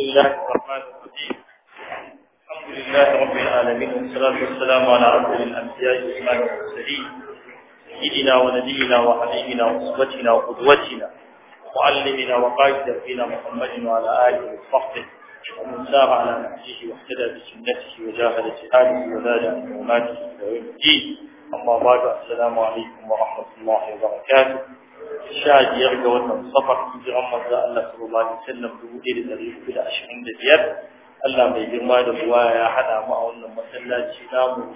الله الرحمن الرحيم الحمد لله رب العالمين والصلاة والسلام على أفضل الأنبياء وإمام المرسلين سيدنا ونبينا وحبيبنا وأسوتنا وقدوتنا ومعلمنا وقائد دربنا محمد وعلى آله وصحبه ومن سار على نهجه واهتدى بسنته وجاهد جهاده وزاد عن حرماته إلى يوم الدين أما بعد السلام عليكم ورحمة الله وبركاته شاهد يرجى wannan safar hijiran manzo Allah sallallahu alaihi wasallam dubu ɗaya da ɗari hudu da ashirin da biyar Allah mai girma da ruwa ya haɗa mu a wannan masallaci namu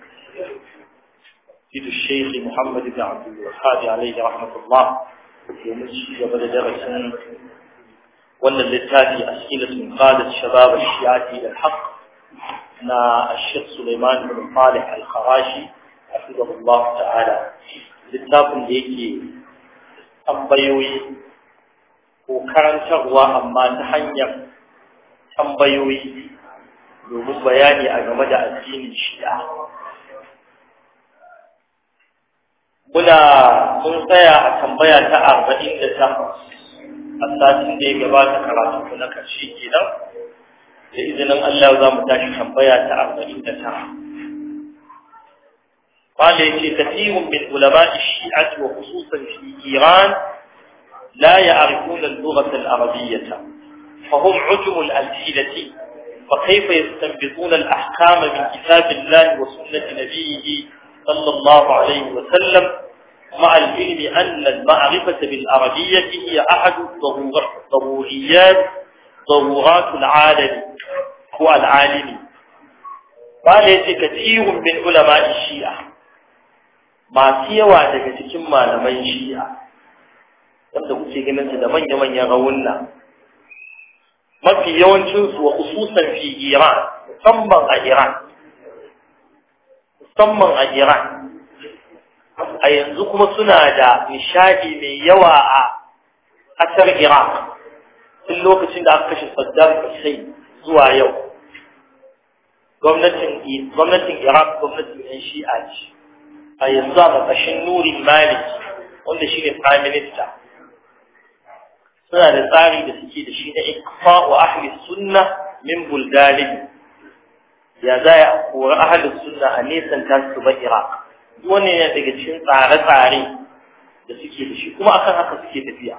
Sidu Sheikh Muhammad bin Abdul Wahhab alaihi rahmatullah domin ci gaba da darasin wannan littafi a cikin qadat shabab al-shi'ati al-haq na Sheikh Sulaiman bin Salih al-Kharashi hafizahullah ta'ala littafin da yake tambayoyi ko karantarwa amma ta hanyar tambayoyi domin bayani a game da addinin shi'a muna mun tsaya a tambaya ta arba'in da takwas a satin da ya gabata karatu na karshe kenan da izinin Allah za mu tashi tambaya ta arba'in da tara قال يجي كثير من علماء الشيعة وخصوصا في إيران لا يعرفون اللغة العربية فهم عجم الألسنة فكيف يستنبطون الأحكام من كتاب الله وسنة نبيه صلى الله عليه وسلم مع العلم أن المعرفة بالعربية هي أحد ضروريات ضرورات العالم هو العالم قال يجي كثير من علماء الشيعة masu yawa daga cikin malaman shi'a wanda kuke ganin su da manya-manyan rawunna mafi yawancinsu wa khususan fi Iran musamman a Iran musamman a Iran a yanzu kuma suna da nishadi mai yawa a ƙasar Iraq tun lokacin da aka kashe Saddam Hussein zuwa yau gwamnatin gwamnatin Iraq gwamnatin yan shi'a ce a yanzu a ƙarƙashin nurin malik wanda shi ne prime minister suna da tsari da suke da shi na ikfa wa ahli sunna min bulgarin ya za a kori ahli sunna a nesan ta su ba iraq wani ne daga cikin tsare-tsare da suke da shi kuma akan haka suke tafiya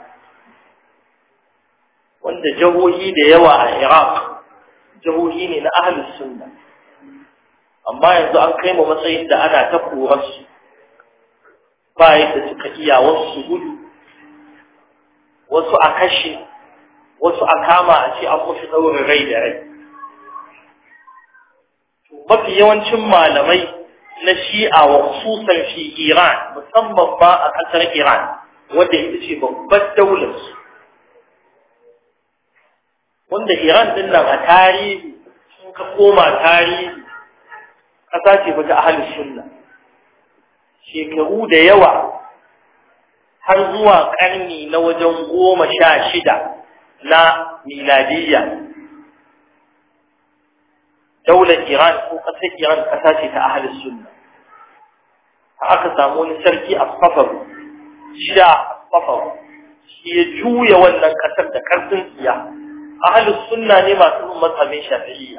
wanda jihohi da yawa a iraq jihohi ne na ahli sunna amma yanzu an kai mu matsayin da ana ta korarsu ba yadda suka iya wasu gudu wasu a kashe wasu a kama a ce an musu ɗaurin rai da rai mafi yawancin malamai na shi'a wa khususan fi iran musamman ba a ƙasar iran wanda ita ce babbar daular su wanda iran din nan a tarihi sun ka koma tarihi ƙasa ce ta ahalin sunna shekaru da yawa har zuwa ƙarni na wajen goma sha shida na miladiyya daular iran ko ƙasar iran ƙasa ce ta ahalin sunna aka samu wani sarki a safaru sha safaru shi ya juya wannan ƙasar da ƙarfin tsiya ahalin sunna ne masu bin mazhabin shafi'iyya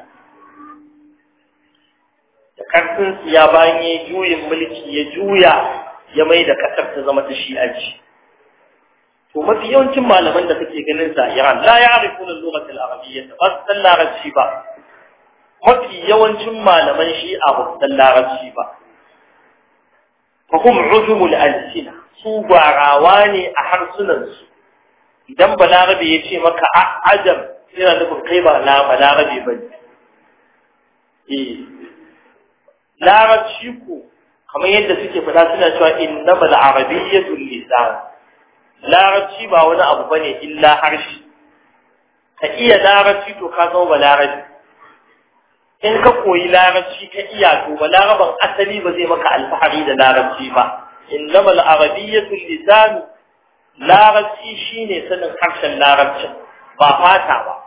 da karfin ya bayan ya juyin mulki ya juya ya mai da kasar ta zama ta shi'anci to mafi yawancin malaman da kake ganin sa Iran la ya'rifuna al-lughah al-arabiyyah ba su san larabci ba mafi yawancin malaman shi'a ba su san larabci ba fa hum uzumul alsina su gwarawa ne a harsunan su idan balarabe ya ce maka ajam yana nufin kai ba balarabe ba ne eh larabci ko kamar yadda suke fada suna cewa innamal arabiyyatul lisan larabci ba wani abu bane illa harshe ka iya larabci to ka zama balarabi in ka koyi larabci ka iya to balaraban asali ba zai maka alfahari da larabci ba innamal arabiyyatul lisan larabci shine sanin harshen larabcin ba fata ba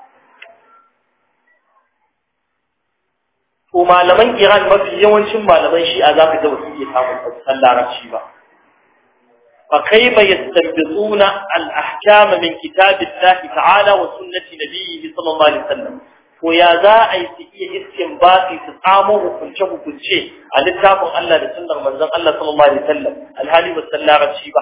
ko malaman Iran mafi yawancin malaman Shi'a za ka ga wasu iya samun san larabci ba فكيف يستنبطون الأحكام من كتاب الله تعالى وسنة نبيه صلى الله عليه وسلم ويا ذا أي سئية استنباطي تطعمه كنشه كنشه على التابع الله لسنة من ذن الله صلى الله عليه وسلم الهالي والسلاغة الشيبة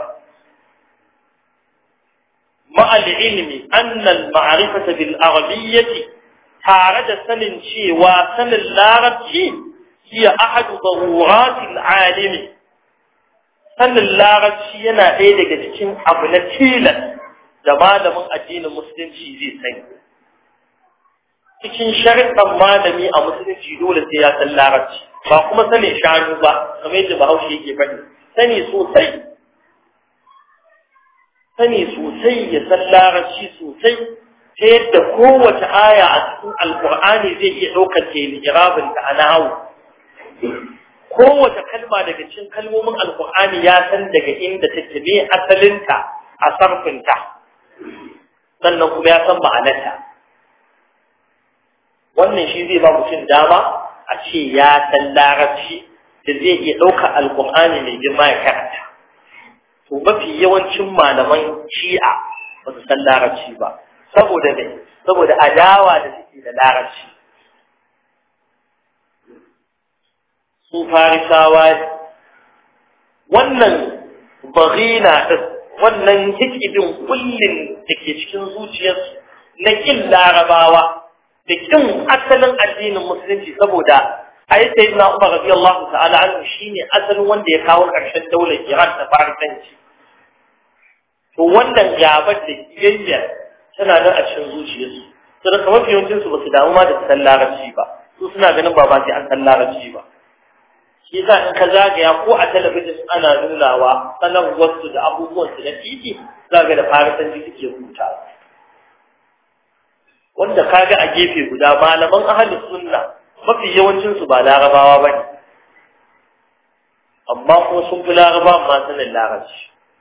مع العلم أن المعرفة بالأغلية تارد سن شيء وسن اللارة شيء هي أحد ضرورات العالم sanin larabci yana ɗaya daga cikin abu na tilas da malamin addinin musulunci zai sani cikin sharɗan malami a musulunci dole sai ya san larabci ba kuma sanin shanu ba kamar yadda bahaushe yake faɗi sani sosai sani sosai ya san larabci sosai ta yadda kowace aya a cikin alkur'ani zai iya ɗaukar telirabin da ana hau kowace kalma daga cikin kalmomin alkur'ani ya san daga inda take ne asalinta a sarfinta sannan kuma ya san ma'anarta wannan shi zai ba mutum dama a ce ya san larabci da zai iya ɗaukar alkur'ani mai girma ya karanta to mafi yawancin malaman shi'a ba su san larabci ba saboda ne saboda adawa da suke da larabci su farisawa wannan bagina ɗin wannan hikibin kullum da ke cikin zuciyarsu na ƙin larabawa da ƙin asalin addinin musulunci saboda a yi sayi na umar rabi Allah ta'ala anhu shi ne asalin wanda ya kawo ƙarshen daular Iran da farisanci to wannan gabar da kiyayyar tana nan a cikin zuciyarsu su da kamar yawancinsu ba su damu ma da san larabci ba su suna ganin ba ba sai an san larabci ba shi sa in ka zagaya ko a talabijin ana nunawa sanarwarsu da abubuwansu na titi zaga da farisanci suke rubuta wanda kaga a gefe guda malaman ahalus sunna mafi yawancinsu ba larabawa ba ne amma kuma sun fi larabawa ma sanin larabci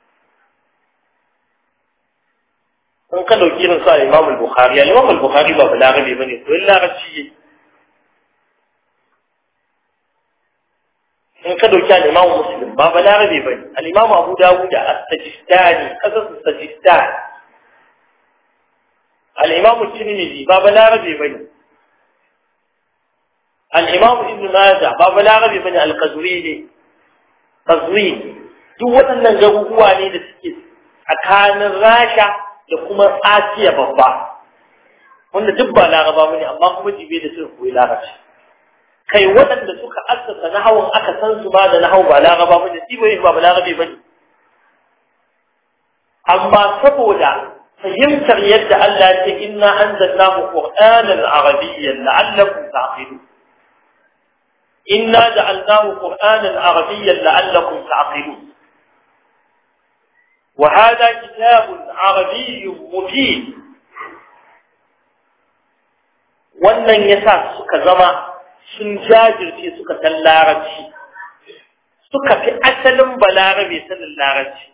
in ka dauki irin su al-Imam al-Bukhari al-Imam al-Bukhari ba ba larabe bane ko larabci yake in ka dauki al-Imam Muslim ba balarabe bane al-Imam Abu Dawud as-Sajistani kasas Sajistan al-Imam Tirmidhi ba balarabe bane al-Imam Ibn Majah ba balarabe bane al-Qazwini Qazwini duk waɗannan garuruwa ne da suke tsakanin Rasha da kuma Asiya babba wanda duk ba Laraba bane amma kuma jibe da suka koyi Larabci kai waɗanda suka assasa nahawun aka san su ma da nahawu ba laraba bane shi bai ba larabe bane amma saboda fahimtar yadda Allah ya ce inna anzalnahu qur'anan arabiyyan la'allakum ta'qilun inna ja'alnahu qur'anan arabiyyan la'allakum ta'qilun وهذا كتاب عربي مبين wannan yasa suka zama sun jajirce suka san larabci suka fi asalin balarabe sanin larabci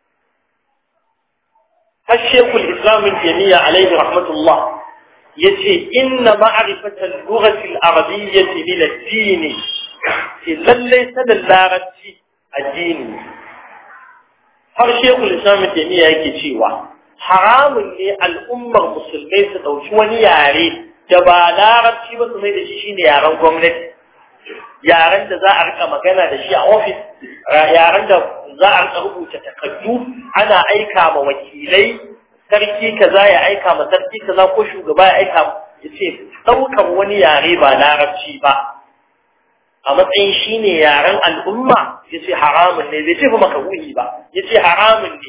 har shekul islamin jami'a alaihi rahmatullah ya ce inna ma'arifatar lugatil arabiyyati min addini ce lallai sanin larabci addini har shekul islamin jami'a yake cewa haramun ne al'ummar musulmai su ɗauki wani yare da ba larabci ba su mai da shi shine yaren gwamnati yaren da za a rika magana da shi a ofis yaren da za a rika rubuta takardu ana aika ma wakilai sarki kaza ya aika ma sarki kaza ko shugaba ya aika ya ce ɗaukar wani yare ba larabci ba a matsayin shine yaren al'umma ya ce haramun ne bai ce ba makaruhi ba ya ce haramun ne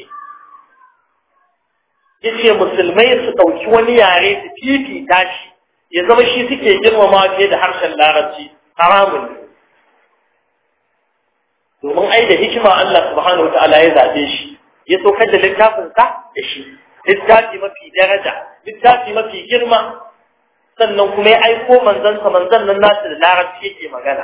ya ce musulmai su ɗauki wani yare su fifita shi ya zama shi suke girmama fiye da harshen larabci haramun ne domin ai da hikima Allah subhanahu wa ta'ala ya zabe shi ya saukar da littafinsa da shi littafi mafi daraja littafi mafi girma sannan kuma ya aiko manzansa manzan nan nasu da larabci yake magana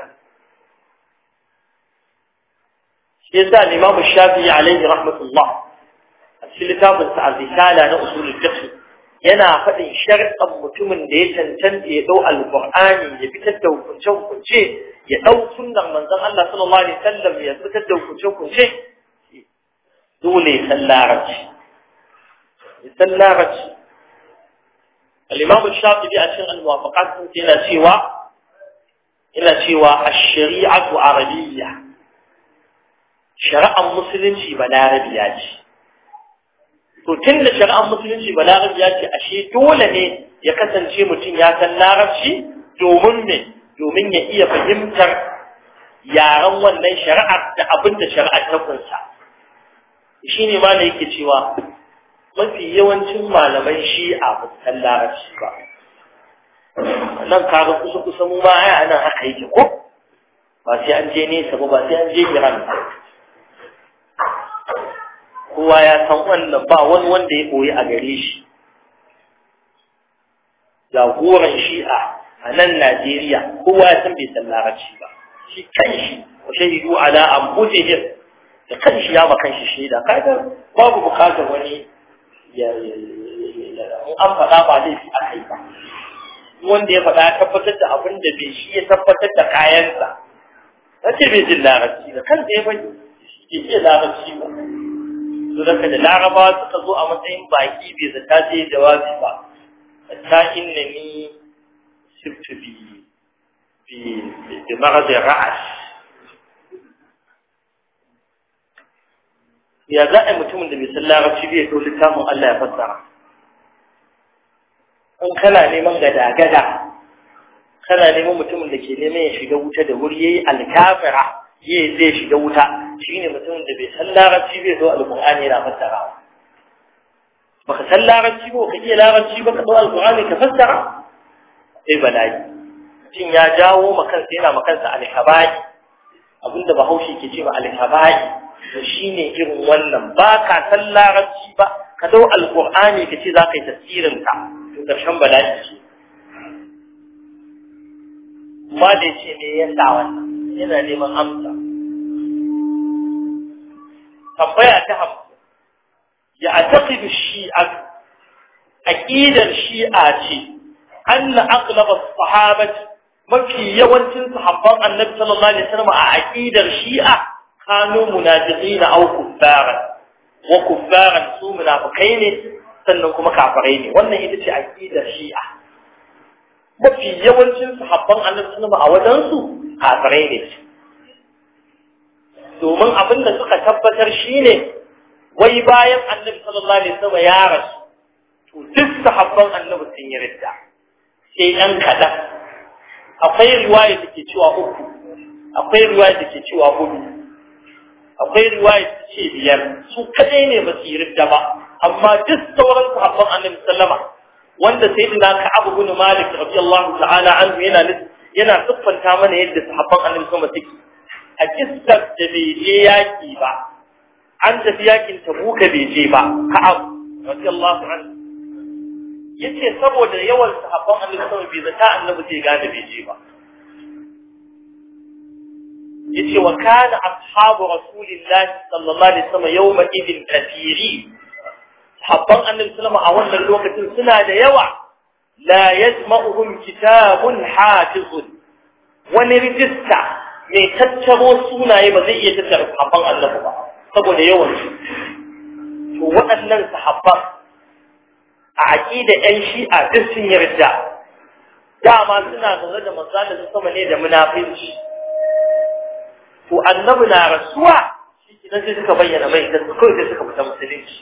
shi yasa Imam Shafi'i alaihi rahmatullah a cikin littafinsa al-Risala na usulul fiqh yana faɗin sharɗan mutumin da ya cancanta ya ɗau alƙur'ani ya fitar da hukunce-hukunce ya ɗau sunnar manzon Allah sallallahu alaihi wasallam ya fitar da hukunce-hukunce dole ya san larabci ya san larabci al-imam shafi'i a cikin al-muwafaqat yana cewa yana cewa ash-shari'atu arabiyya shari'ar musulunci ba larabiya ce to tun da shari'ar musulunci ba larabiya ce ashe dole ne ya kasance mutum ya san larabci domin me domin ya iya fahimtar yaren wannan shari'ar da abin da shari'ar ta kunsa shi ne ma da yake cewa mafi yawancin malaman shi'a ba su san larabci ba nan kaga kusa kusa mu ma ai anan haka yake ko ba sai an je nesa ba ba sai an je Iran ba kowa ya san wannan ba wani wanda ya koyi a gare shi jagoran shi'a a nan Najeriya kowa ya san bai san larabci ba shi kanshi wa shahidu ala anfusihim da kanshi ya ma kanshi shaida kaga babu bukatar wani ya an faɗa ba laifi a kai ba wanda ya faɗa ya tabbatar da abin da bai shi ya tabbatar da kayansa na ce bai jin larabci da kansa ya bai shi ke iya larabci ba su daga da larabawa suka zo a matsayin baki bai zata je jawabi ba ta inna ni sirtu bi bi maradin ra'as ya za a yi mutumin da bai san larabci bai so littafin Allah ya fassara in kana neman gada-gada kana neman mutumin da ke neman ya shiga wuta da wuri yayi alkafira yayi zai shiga wuta shine mutumin da bai san larabci bai so alqur'ani yana fassarawa baka san larabci ba ka iya larabci ba ka zo alqur'ani ka fassara sai bala'i mutum ya jawo makansa yana makansa alkabai abinda bahaushe ke ce ma alkabai to shine irin wannan ba ka san larabci ba ka dau alqur'ani ka ce za ka yi tafsirin ka to karshen bala'i ce ma da ce me ya sa wannan yana neman amsa tambaya ta hamsin ya ataqidu shi'a aqidar shi'a ce anna aqlab as-sahabati mafi yawancin sahabban annabi sallallahu alaihi wasallam a aqidar shi'a kanu munafiqina aw kuffaran wa kuffaran su munafikai ne sannan kuma kafirai ne wannan ita ce aqidar shi'a mafi yawancin sahabban annabi sallallahu a wajen su kafirai ne domin abin da suka tabbatar shine wai bayan annabi sallallahu alaihi wasallam ya rasu to duk sahabban annabi sun yi ridda sai ɗan kaɗan akwai riwaya da ke cewa uku akwai riwaya da ke cewa hudu akwai riwaya da ce biyar su kadai ne ba su yi ridda ba amma duk sauran sahabban annabi sallama wanda sayyidina ka'ab ibn malik radiyallahu ta'ala anhu yana yana siffanta mana yadda sahabban annabi sallama suke a kissar da bai je yaki ba an tafi yakin tabuka bai je ba ka'ab radiyallahu anhu yace saboda yawan sahabban annabi sallama bai zata annabi zai gane bai je ba yace wa kana ashabu rasulillahi sallallahu alaihi wasallam yawma idin kathiri habban annabi sallama a wannan lokacin suna da yawa la yajma'uhum kitabun hafizun wani rijista mai tattaro sunaye ba zai iya tattara sahabban annabi ba saboda yawan su to waɗannan sahabban a aqida ɗan shi'a duk sun yarda dama suna zaune da manzo da sama ne da munafinci to annabi na rasuwa shi idan sai suka bayyana mai da kawai sai suka fita musulunci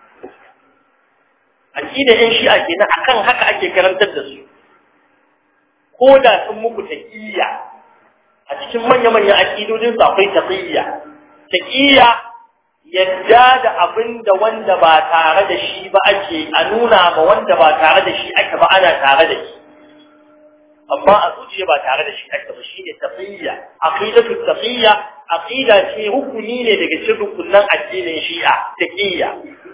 aqida ɗin shi ake na akan haka ake karantar da su ko da sun muku taqiyya a cikin manya manyan aqidodin su akwai taqiyya taqiyya yadda da abin da wanda ba tare da shi ba ake a nuna ma wanda ba tare da shi ake ba ana tare da shi amma a zuciya ba tare da shi ake ba shine taqiyya aqidatu taqiyya aqida ce rukuni ne daga cikin rukunan addinin shi'a taqiyya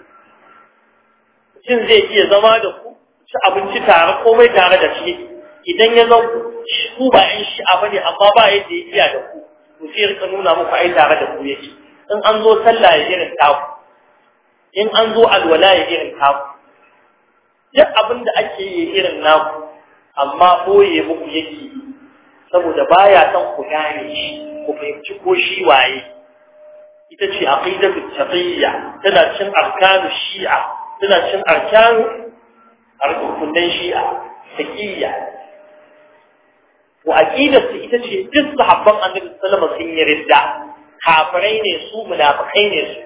mutum zai iya zama da ku ci abinci tare komai tare da shi idan ya zan ku ba yan shi'a bane amma ba yadda ya iya da ku to sai rika nuna muku ai tare da ku yake in an zo sallah ya irin taku in an zo alwala ya irin taku duk abin da ake yi irin naku amma boye muku yake saboda baya son ku gane shi ku fahimci ko shi waye ita ce aqidatu taqiyya tana cin arkanu shi'a tana cin arkanu arkunan shi'a taqiyya wa aqidatu ita ce duk sahabban annabi sallallahu alaihi wasallam sun yi ridda kafirai ne su munafikai ne su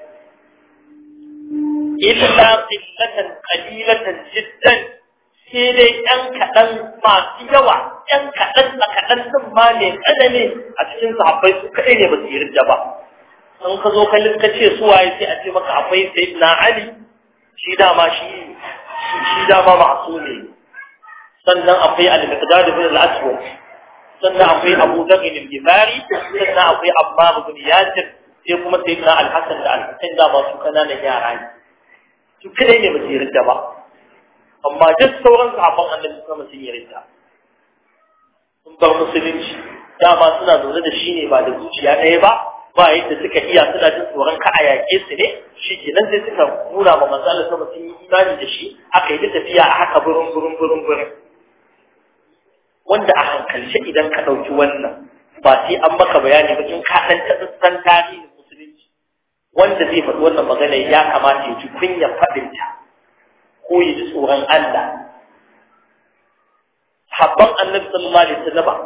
illa qillatan qalilatan jiddan sai dai ɗan kaɗan masu yawa ɗan kaɗan a kaɗan ɗin ma ne ƙadame a cikin sahabbai su kaɗai ne ba su yi ridda ba in ka zo ka ka ce su waye sai a ce maka akwai sayyidina ali shi dama shi shi dama masu ne sannan akwai al-miqdad ibn al-aswad sannan akwai abu dharr al-ghifari sannan akwai ammar ibn yasir sai kuma sayyidina al-hasan da al-husayn da masu kananan yara ne su kadai ne ba su yi ridda ba amma duk sauran sahabban annabi kuma sun yi ridda sun bar musulunci dama suna zaune da shi ne ba da zuciya ɗaya ba ba yadda suka iya suna jin tsoron ka a yaƙe su ne shi kenan sai suka nuna ma manzo Allah sama sun yi imani da shi aka yi ta tafiya a haka burin burin burin burin wanda a hankalce idan ka ɗauki wannan ba sai an maka bayani ba in ka ɗan tatsatsan tarihin musulunci wanda zai faɗi wannan magana ya kamata ya ji kunyar faɗinta ko ya ji tsoron Allah habban annabi sallallahu alaihi wasallam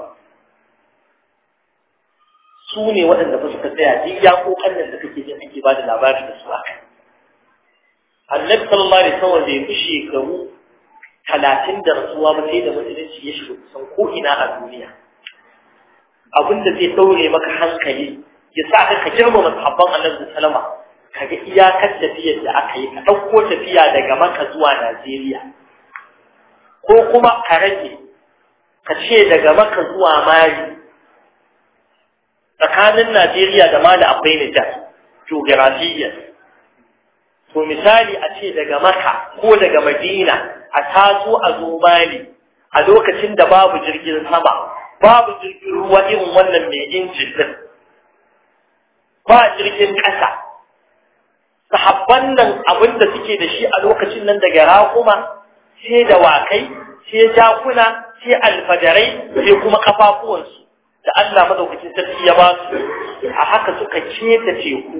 su ne waɗanda ba suka tsaya duk ya kokan da kake jin ake ba da labari da su haka annabi sallallahu alaihi wasallam da ya fi shekaru talatin da rasuwa ba sai da musulunci ya shiga kusan ko ina a duniya abinda zai daure maka hankali ya sa ka girmama sahabban annabi sallama ka ga iyakar tafiyar da aka yi ka ɗauko tafiya daga maka zuwa najeriya ko kuma ka rage ka ce daga maka zuwa mali tsakanin Najeriya da Mali akwai Nijar, geografiyyar. To misali a ce daga Maka ko daga Madina a taso a zo Mali a lokacin da babu jirgin sama, babu jirgin ruwa irin wannan mai injin din. Ba jirgin ƙasa. Sahabban nan abin da suke da shi a lokacin nan daga raƙuma, sai dawakai, sai jakuna, sai alfadarai, sai kuma kafafuwansu. da Allah madaukakin sarki ya ba su a haka suka keta teku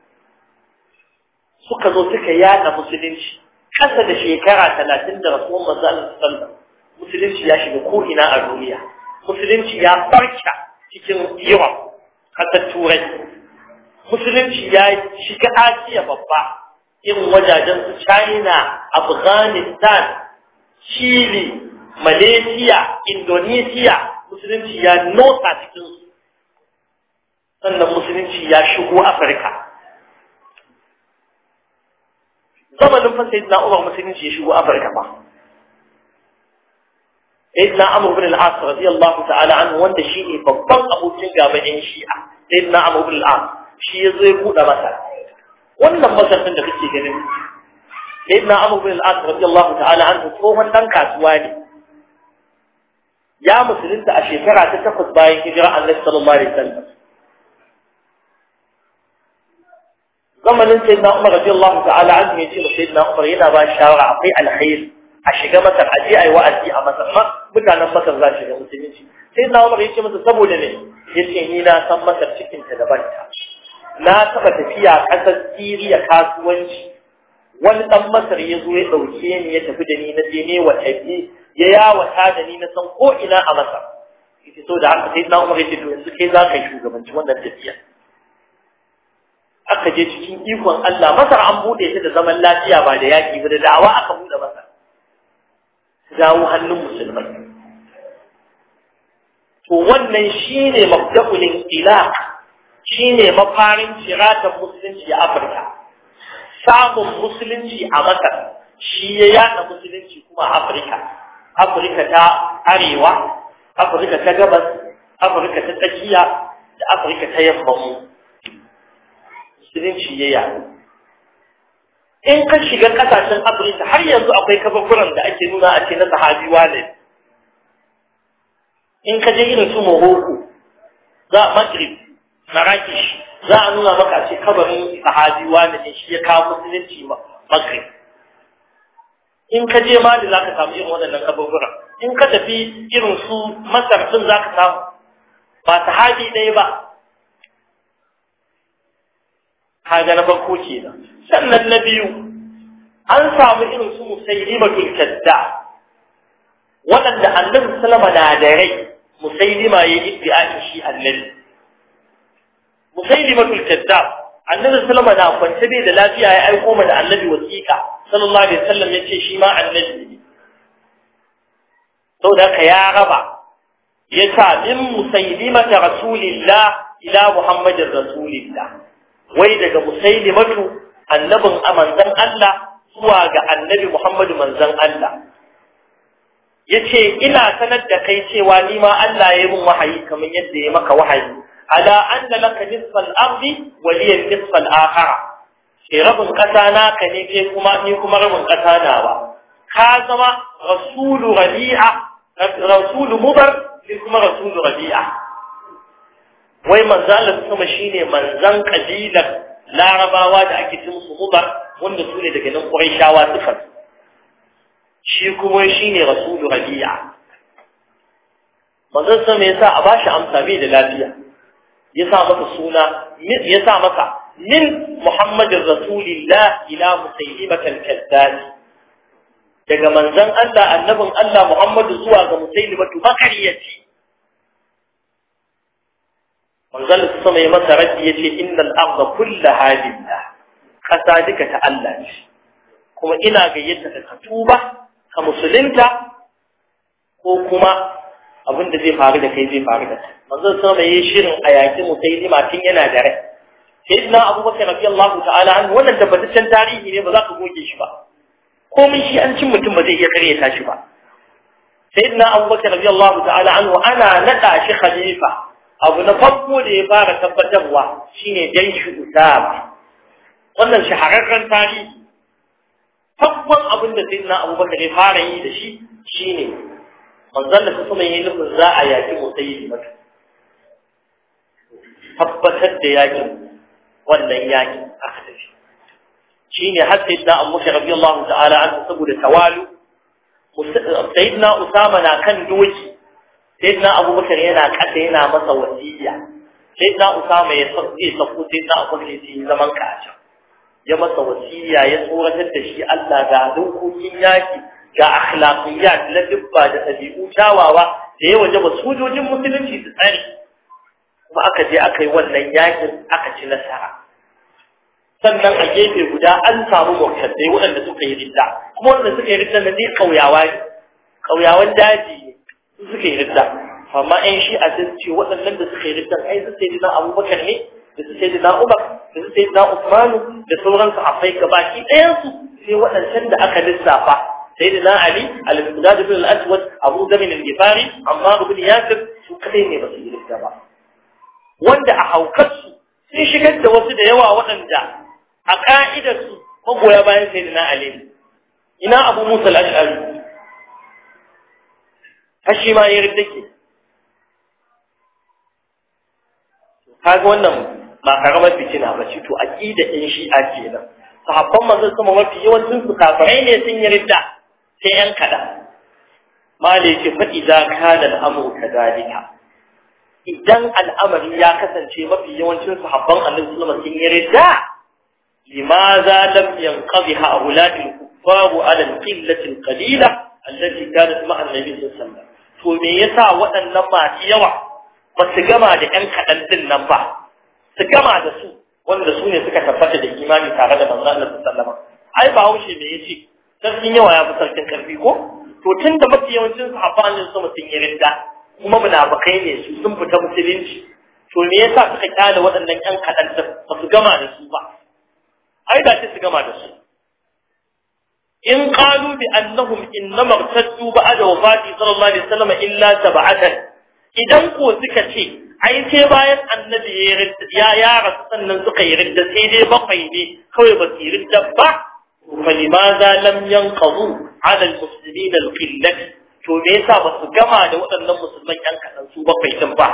suka zo suka yada musulunci kasa da shekara talatin da rasuwan manzo Allah sallallahu musulunci ya shiga ko ina a duniya musulunci ya farka cikin Europe kasar Turai musulunci ya shiga Asiya babba irin wajajen su China Afghanistan Chile Malaysia Indonesia musulunci ya notsa cikin su sannan musulunci ya shigo afirka zamanin fa sayyidina umar musulunci ya shigo afirka ba sayyidina amr bin al-as radiyallahu ta'ala anhu wanda shi ne babban abokin gaban yan shi'a sayyidina amr bin al-as shi ya zo ya buɗe masa wannan masar da kake ganin sayyidina amr bin al-as radiyallahu ta'ala anhu tsohon dan kasuwa ne ya musulunta a shekara ta takwas bayan hijira Allah sallallahu alaihi wasallam zamanin sayyidina Umar radiyallahu ta'ala anhu yace da sayyidina Umar yana ba shawara akwai alkhair a shiga Masar a je ayi wa'azi a Masar ma mutanen Masar za su ga musulunci sayyidina Umar yace masa saboda ne yace ni na san Masar cikin ta daban ta na taba tafiya kasar Syria kasuwanci wani dan Masar ya zo ya dauke ni ya tafi da ni na je ne wa tafi ya yawata da ni na san ko ina a masa yace so da haka sai na umar yace to yanzu kai za ka yi shugabanci wannan tafiya aka je cikin ikon Allah masar an bude ta da zaman lafiya ba da yaki ba da da'awa aka bude masar dawo hannun musulmai to wannan shine mabda'ul ilaq shine mafarin ciratan musulunci a Afirka samun musulunci a Masar shi ya yada musulunci kuma a Afirka Afirka ta arewa, Afirka ta gabas, Afirka ta tsakiya da Afirka ta yamma mu. Musulunci ya yaɗu. In ka shiga ƙasashen Afirka har yanzu akwai kafafuran da ake nuna a ce na sahabiwa ne. In ka je irin su Morocco, za a Maghrib, Marrakesh, za a nuna maka ce kabarin sahabiwa ne shi ya kawo musulunci Maghrib. in ka je mali za ka samu irin waɗannan kaburbura in ka tafi irin su masar ɗin za ka samu ba sahabi ɗaya ba kaga na farko kenan sannan na biyu an samu irin su musailimatul kadda waɗanda annabi sallama na da rai musailima ya iddi'ai shi annabi musailimatul kadda annabi sallama na kwance bai da lafiya ya aiko mana annabi wasiƙa sallallahu alaihi wasallam yace shi ma annabi ne saboda ka ya raba ya sa min musailimata rasulillah ila muhammadin rasulillah wai daga musailimatu annabin manzon Allah zuwa ga annabi Muhammadu manzon Allah yace ina sanar da kai cewa ni ma Allah ya yi min wahayi kamar yadda ya maka wahayi ala anna laka nisfal ardi wa liya nisfal akhara ke rabin kasa naka ne ke kuma ni kuma rabin kasa nawa ka zama rasulu rabi'a rasulu mudar ni kuma rasulu rabi'a wai manzo Allah sama shine manzan kabilar larabawa da ake cin su mudar wanda su ne daga nan quraishawa suka shi kuma shine rasulu rabi'a manzon sama yasa a bashi amsa bai da lafiya ya sa masa suna ya sa masa min muhammadin rasulillah ila musaylimat al-kazzab daga manzon Allah annabin Allah Muhammadu zuwa ga musaylimatu bakariyaci manzon sama ya masa raddi yace innal arda kullaha lillah kasa duka ta Allah ce kuma ina gayyata ka tuba ka musulunta ko kuma abin da zai faru da kai zai faru da kai manzon sama yayi shirin a yaki musailima tun yana da rai sayyidina abubakar radiyallahu ta'ala an wannan tabbataccen tarihi ne ba za ka goge shi ba komai shi an cin mutum ba zai iya karyata shi ba sayyidina abubakar radiyallahu ta'ala anhu ana nada shi khalifa abu na farko da ya fara tabbatarwa shine jaishu usama wannan shahararren tarihi farkon abin da sayyidina abubakar ya fara yi da shi shine manzon da kuma yi nufin za a yaki musayi mata tabbatar da yakin wannan yakin aka tafi shine har sayyidina abubakar radiyallahu ta'ala an saboda tawalu sayyidina usama na kan doki sayyidina abubakar yana kasa yana masa wasiya sayyidina usama ya sauke sako sayyidina abubakar ya zaman kaca ya masa wasiya ya tsoratar da shi Allah ga dokokin yaki ga akhlaqiyat la dubba da tabi'u tawawa da ya waje ba sojojin musulunci su tsare kuma aka je aka yi wannan yakin aka ci nasara sannan a gefe guda an samu murtaddai waɗanda suka yi ridda kuma waɗanda suka yi ridda na dai kauyawa ne kauyawan daji ne su suka yi ridda amma ɗan shi a sun ce waɗannan da suka yi ridda ai su sai dina abubakar ne da su sai dina umar da su sai dina usmanu da sauran sahabbai gabaki ɗayansu sai waɗancan da aka lissafa سيدنا علي المقداد بن الأسود أبو ذر الجفاري عمار بن ياسر su kadai ne ba su yi rikta ba wanda a haukarsu sun shigar da wasu da yawa waɗanda a ƙa'idarsu magoya bayan sai na Ali ina abu musa al'ashari hashi ma ya rikta ke kaga wannan ba karamar fitina ba ce to aqida ɗin shi'a kenan sahabban manzon sama mafi yawancin su kafirai ne sun yi ridda sai ‘yan kaɗan. Mali ce faɗi za ka da al'amur ka zalika. Idan al'amari ya kasance mafi yawancin sahabban annabi sulama sun yi ridda, limaza lam yanqadhi ha'ulatil kuffaru ala al-qillatil qalila allati kanat ma'a annabi sallallahu To me yasa waɗannan masu yawa ba su gama da ‘yan kaɗan din nan ba, su gama da su wanda su ne suka tabbata da imani tare da manzon Allah sallallahu alaihi wasallam. Ai ba haushe me yace sarkin yawa ya fi sarkin karfi ko to tun da mafi yawancin sahabban ne su mutum yi rinda kuma munafikai ne su sun fita musulunci to me yasa suka kyale waɗannan ƴan kaɗan da ba su gama da su ba ai da su gama da su in qalu bi annahum innama irtaddu ba'da wafati sallallahu alaihi wasallam illa sab'atan idan ko suka ce ai sai bayan annabi ya ya rasu sannan suka yi ridda sai dai bakwai ne kawai ba su yi ridda ba فلماذا لم ينقضوا على المسلمين القلة to me yasa ba su gama da waɗannan musulman ƴan kaɗan su bakwai din ba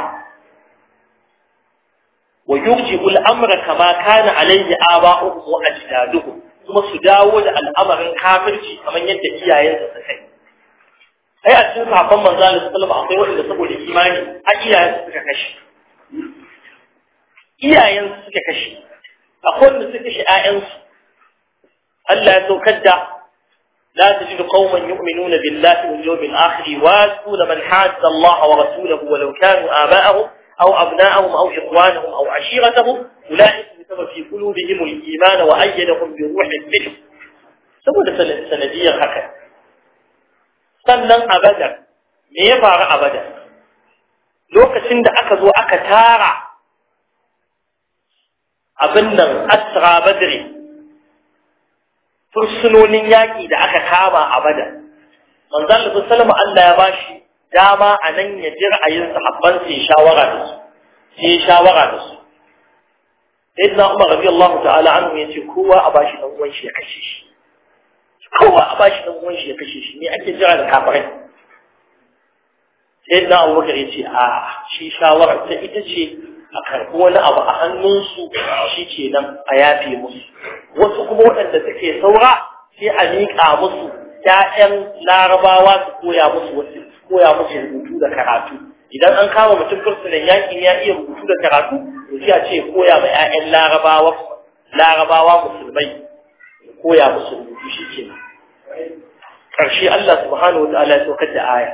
wa yurji'u al-amra kama kana alayhi aba'uhum wa ajdaduhum kuma su dawo da al'amarin kafirci kamar yadda iyayensu suka yi ai a cikin sahabban manzo Allah sallallahu alaihi wasallam akwai wanda saboda imani a iyayensu suka kashe iyayensu suka kashe akwai wanda suka shi ƴaƴansu Allah ya saukar da لا تجد قوما يؤمنون بالله واليوم الآخر يوادون من حاد الله ورسوله ولو كانوا آباءهم أو أبناءهم أو إخوانهم أو عشيرتهم أولئك كتب في قلوبهم الإيمان وأيدهم بروح منه saboda sanadiyar haka sannan a badar me ya faru a badar lokacin da aka zo aka tara abin nan asra badri fursunonin yaƙi da aka kama a badar manzan da sallama Allah ya bashi dama a nan ya ji ra'ayin sahabban sai shawara da su sai shawara da su sayyidina Umar radiyallahu ta'ala anhu yace kowa a bashi dan uwan shi ya kashe shi kowa a bashi dan uwan shi ya kashe shi ne ake jira da kafirai sayyidina Abubakar yace a shi shawara ta ita ce a karɓi wani abu a hannunsu shi ke nan a yafe musu wasu kuma waɗanda suke saura sai a miƙa musu ‘ya'yan larabawa su koya musu wasu koya musu rubutu da karatu idan an kama mutum fursunan yakin ya iya rubutu da karatu to sai a ce koya ma ‘ya'yan larabawa larabawa musulmai koya musu rubutu shi ke nan ƙarshe Allah subhanahu wa ta'ala ya saukar da aya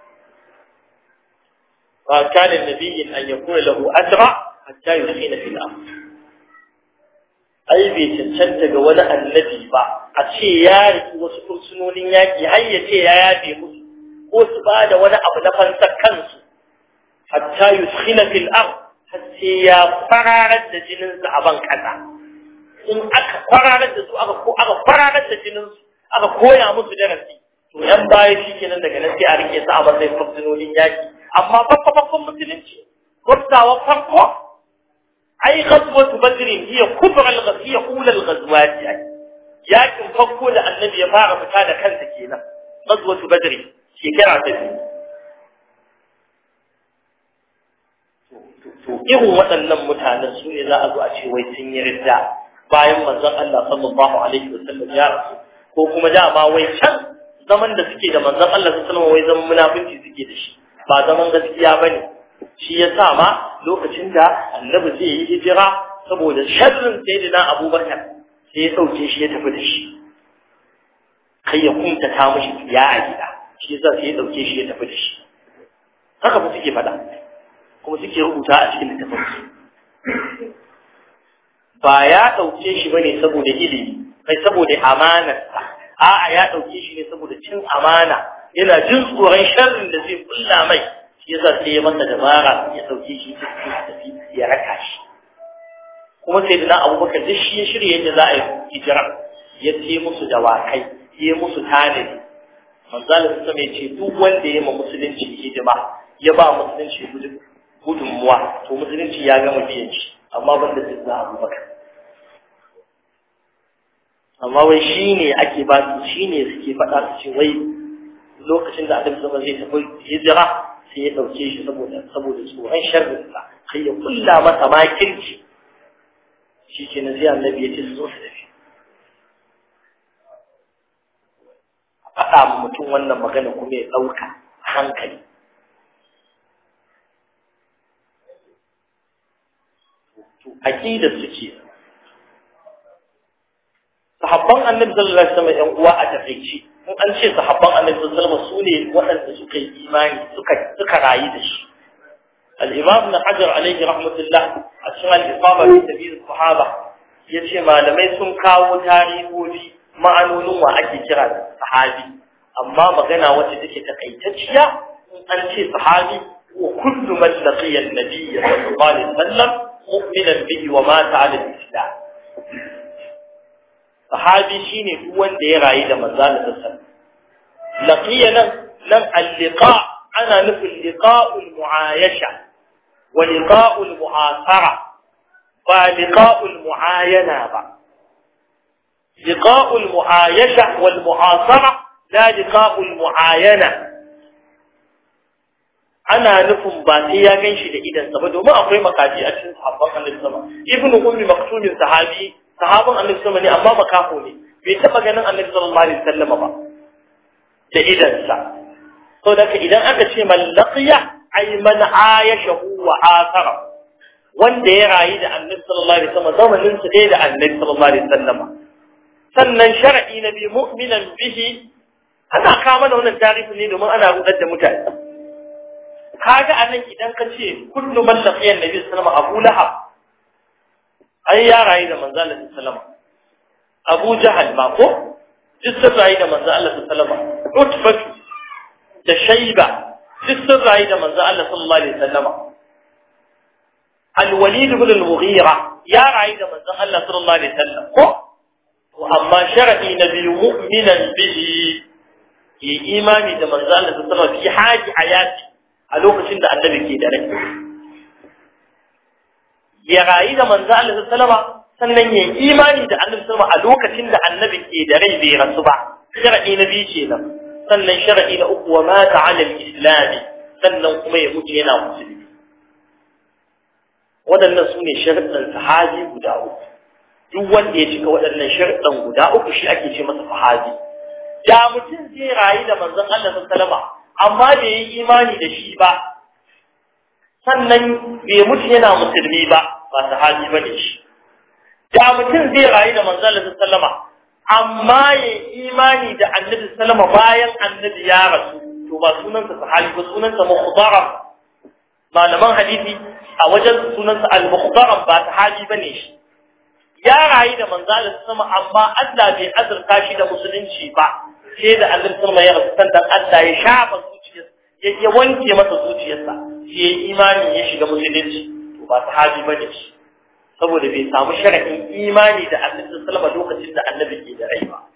فكان النبي أن يكون له أسرع حتى يسخن في الأرض أي بي تنشنت ولا النبي با أشي يارك وسكر سنون ياكي هيا شي يابي مسو وسباد ولا أبو نفن سكنس حتى يسخن في الأرض حتى يفرارد جننس أبان كذا in aka kwararar da su aka ko aka kwararar da jinin su aka koya musu darasi to yan baya shikenan daga nan sai a rike su a matsayin fursunonin yaki amma babba babban musulunci gwabtawa farko ai ghazwatu badr hiya kubra al-ghaziyya ula al-ghazwat yakin farko da annabi ya fara fita da kansa kenan ghazwatu badr shekara ta biyu to irin waɗannan mutanen su ne za a zo a ce wai sun yi ridda bayan manzon Allah sallallahu alaihi wasallam ya rasu ko kuma dama wai can zaman da suke da manzon Allah sallallahu alaihi wasallam wai zaman munafinci suke da shi ba zaman gaskiya ba ne shi ya sa ma lokacin da annabi zai yi hijira saboda sharrin sayyidina abubakar sai ya sauke shi ya tafi da shi kai ya kunta ta mishi ya a gida shi yasa sai ya dauke shi ya tafi da shi haka fa suke faɗa kuma suke rubuta a cikin littafin su ba ya dauke shi bane saboda ilimi kai saboda amanarsa a'a ya dauke shi ne saboda cin amana yana jin tsoron sharrin da zai kulla mai shi yasa sai ya masa dabara ya dauke shi cikin tafi ya raka shi kuma sai dana abubakar duk shi ya shirya yadda za a yi hijira ya ce musu dawakai ya musu tanadi manzalin sa mai ce duk wanda ya ma musulunci hidima ya ba musulunci gudunmuwa to musulunci ya gama biyan shi amma ban da sai abubakar amma wai shi ne ake ba su shi ne suke faɗa su ce wai lokacin da annabi sama zai tafi hijira sai ya dauke shi saboda saboda tsoron sharrin sa sai ya kulla masa makirci shi ke na zai annabi ya ce su zo su tafi a faɗa mutum wannan magana kuma ya ɗauka hankali aƙidar su ce sahabban annabi sallallahu alaihi wasallam ƴan uwa a takeici in an ce sahabban annabi sallallahu alaihi wasallam sune waɗanda suka yi imani suka suka rayu da shi al-imam ibn hajar alaihi rahmatullah a cikin al-isaba fi tabiir sahaba yace malamai sun kawo tarihohi ma'anonin wa ake kira da sahabi amma magana wacce take takaitacciya in an ce sahabi wa kullu man laqiya an-nabiy sallallahu alaihi wasallam mu'minan bihi wa mata 'ala al-islam sahabi shine duk wanda ya rayu da manzo Allah sallallahu laqiya nan nan al-liqa ana nufin liqa'ul mu'ayasha wa liqa'ul mu'asara ba liqa'ul mu'ayana ba liqa'ul mu'ayasha wal mu'asara la liqa'ul mu'ayana ana nufin ba sai ya ganshi da idan sa ba domin akwai makaji a cikin sahabban Annabi sama ibnu ummi maktumin sahabi sahabban Annabi sama ne amma makafo ne bai taba ganin Annabi sallallahu alaihi wasallam ba da idan sa to da idan aka ce man laqiya ay man ayashahu wa athara wanda ya rayu da annabi sallallahu alaihi wasallam zamanin su ɗaya da annabi sallallahu alaihi wasallam sannan shar'i na biyu mu'minan bihi ana kawo mana wannan tarihi ne domin ana rudar da mutane kaga anan idan ka ce kullu man laqiya annabi sallallahu alaihi wasallam Abu Lahab ai ya rayu da manzo Allah sallallahu alaihi wasallam Abu Jahal ma ko duk sun rayu da manzo Allah sallallahu alaihi wasallam Utbatu da Shayba duk sun rayu da manzo Allah sallallahu alaihi wasallam Al-Walid ibn al-Mughira ya rayu da manzo Allah sallallahu alaihi wasallam ko amma shar'i na biyu mu'minan bihi yi imani da manzo Allah sallallahu alaihi wasallam fi haji hayati a lokacin da annabi ke da rai ya rayu da manzo Allah sallallahu alaihi wasallam sannan ya imani da annabi sallallahu a lokacin da annabi ke da rai bai rasu ba shar'i na biyu kenan sannan shar'i na uku wa mata ala al-islam sannan kuma ya mutu yana musulmi waɗannan su ne sharuɗan sahabi guda uku duk wanda ya cika waɗannan sharuɗan guda uku shi ake ce masa sahabi da mutum zai rayu da manzon Allah sallallahu alaihi amma bai yi imani da shi ba sannan bai mutu yana musulmi ba ba sahabi bane shi da mutum zai rayu da manzon Allah sallama amma ya imani da annabi sallama bayan annabi ya rasu to ba sunansa sahabi ba sunansa mukhdaram malaman hadisi a wajen sunansa al-mukhdaram ba sahabi bane shi ya rayu da manzon Allah sallama amma Allah bai azurta shi da musulunci ba sai da annabi sallama ya rasu sannan Allah ya shafa zuciyarsa ya wanke masa zuciyarsa sai ya imani ya shiga musulunci to ba sahabi bane shi saboda bai samu shar'in imani da annabi sallama lokacin da annabi ke da rai ba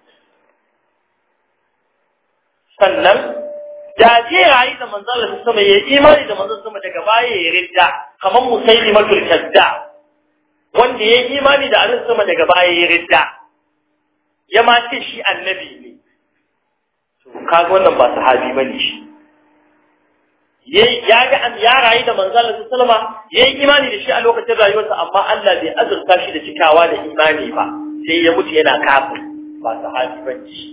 sannan da je rayu da manzon Allah sama ya imani da manzon sama daga baya ya ridda kamar musailimatul kadda wanda ya imani da annabi sama daga baya ya ridda ya ma ce shi annabi ne to kaga wannan ba sahabi bane shi ya ga ya rayu da manzon Allah sallama yayi imani da shi a lokacin rayuwarsa amma Allah bai azurta shi da cikawa da imani ba sai ya mutu yana kafir ba sahabi bane shi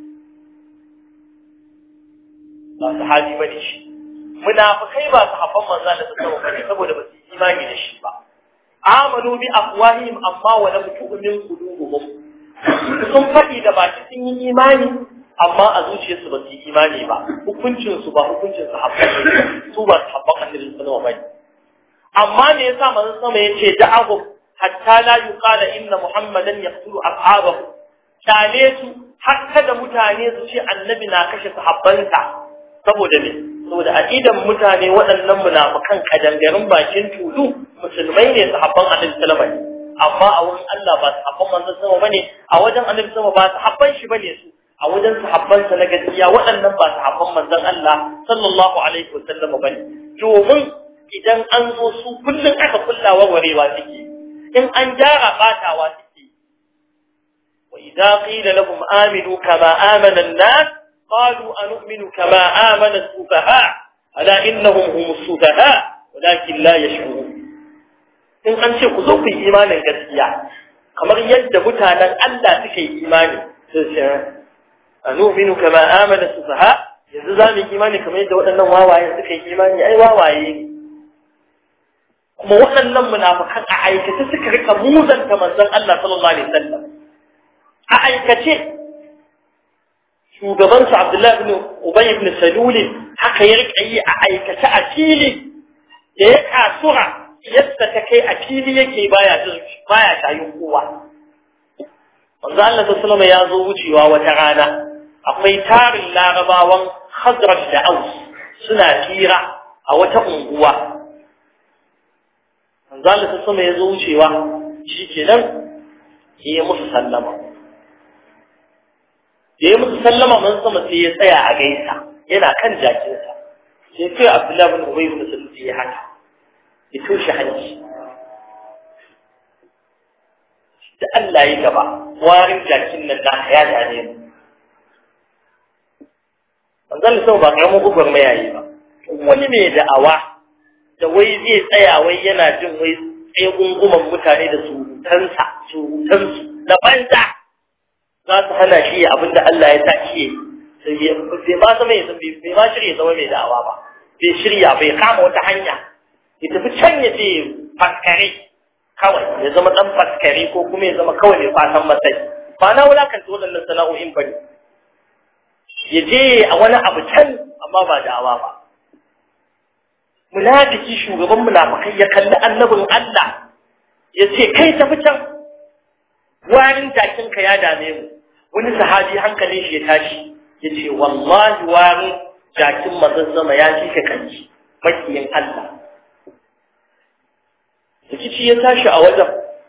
ba sahabi bane shi munafikai ba sahabban manzon Allah sallama bane saboda ba su imani da shi ba amanu bi afwahihim amma wa lam tu'min qulubuhum sun faɗi da baki sun yi imani amma a zuciyarsu ba su yi imani ba hukuncinsu ba hukuncin sahabban ne su ba sahabban annabi sallallahu alaihi wasallam amma me yasa manzon sama yace da'ahu hatta la yuqala inna muhammadan yaqtulu ashabahu kale su har kada mutane su ce annabi na kashe sahabbansa saboda me saboda aqidan mutane waɗannan munafikan kadangarin bakin tulu musulmai ne sahabban annabi sallallahu alaihi wasallam amma a wurin Allah ba sahabban manzon sama bane a wajen annabi sama ba sahabban shi bane su a wajen sahabbansa na gaskiya waɗannan ba sahabban manzon Allah sallallahu alaihi wasallam bane domin idan an zo su kullun aka kullawa warewa suke in an gyara batawa suke wa idza qila lahum aminu kama amana an-nas qalu anu'minu kama amana as-sufaha ala innahum hum as-sufaha walakin la yash'urun in an ce ku zo ku yi imanin gaskiya kamar yadda mutanen Allah suka yi imani sai anu'minu kama amana sufaha yanzu za mu yi imani kamar yadda waɗannan wawaye suka yi imani ai wawaye ne kuma waɗannan munafikan a aikace suka rika muzanta manzon Allah sallallahu alaihi wasallam a aikace shugaban su Abdullahi ibn Ubay ibn Salul haka ya rika yi a aikace a fili da ya kasura yadda ta kai a fili yake baya baya tayin kowa manzo Allah sallallahu ya zo wucewa wata rana akwai tarin larabawan Khazraj da Aus suna tira a wata unguwa manzo Allah sallallahu ya zo wucewa shikenan ya musu sallama da ya musu sallama man sama sai ya tsaya a gaisa yana kan jakinsa sai kai Abdullahi bin Ubay bin Salul ya haka ya toshe hanci da Allah ya gaba warin jakin nan naka ya dane mu manzon sau ba karamin gugur mai yayi ba wani mai da'awa da wai zai tsaya wai yana jin wai tsaye gunguman mutane da surutansa surutansu na banza za su hana shi abinda Allah ya sa shi bai ma zama ya bai ma shirya zama mai da'awa ba bai shirya bai kama wata hanya ya tafi can ya je faskare kawai ya zama dan faskare ko kuma ya zama kawai mai fatan matsayi ba na wulakanta waɗannan sana'o'in ba ne ya je a wani abu can amma ba da'awa ba munafiki shugaban munafikai ya kalli annabin Allah ya ce kai tafi can warin jakinka ya dame mu wani sahabi hankalin shi ya tashi ya ce wallahi warin jakin mazazzama ya ci ka kanci makiyin Allah rikici ya tashi a wajen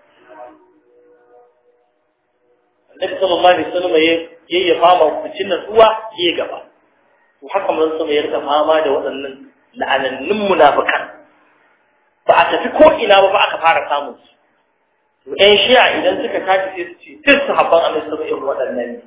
annabi sallallahu alaihi wasallam ya ya fama kucin natsuwa ya gaba to haka mun sama ya rika fama da waɗannan la'anannun munafikan ba a tafi ko ina ba ba aka fara samun su to ɗan shi'a idan suka tashi sai su ce duk sahabban annabi sallallahu alaihi waɗannan ne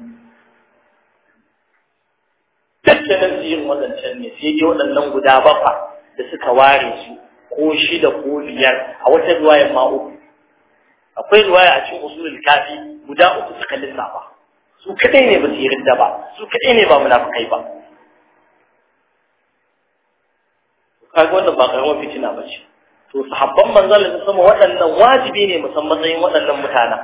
tattalin su yin waɗancan ne sai dai waɗannan guda bafa da suka ware su ko shida ko biyar a wata ruwayar ma uku akwai ruwaya a cikin usulul kafi guda uku suka lissafa su kadai ne ba su yi ridda ba su kadai ne ba munafikai ba kaga wannan ba karamar fitina ba ce to sahabban manzon da sama waɗannan wajibi ne musan matsayin waɗannan mutanen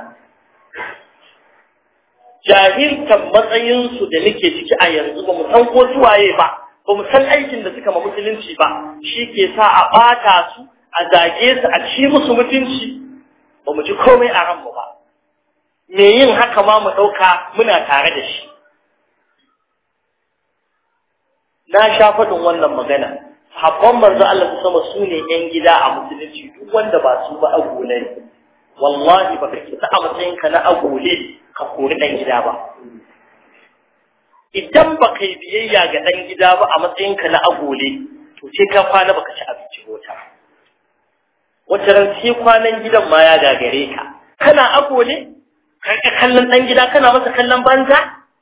jahilkan matsayinsu da nake ciki a yanzu ba mu san ko suwaye ba ba mu san aikin da suka ma musulunci ba shi ke sa a ɓata su a zage su a ci musu mutunci ba mu ji komai a ranmu ba me yin haka ma mu ɗauka muna tare da shi na sha faɗin wannan magana habban manzo Allah su sama su ne ‘yan gida a musulunci duk wanda ba su ba agole ne wallahi ba ka kisa a matsayinka na agole ka kori ɗan gida ba idan ba ka yi biyayya ga ɗan gida ba a matsayinka na agole to sai ka kwana baka ci abinci wata wata ran sai kwanan gidan ma ya gagare ka kana agole ka kallon ɗan gida kana masa kallon banza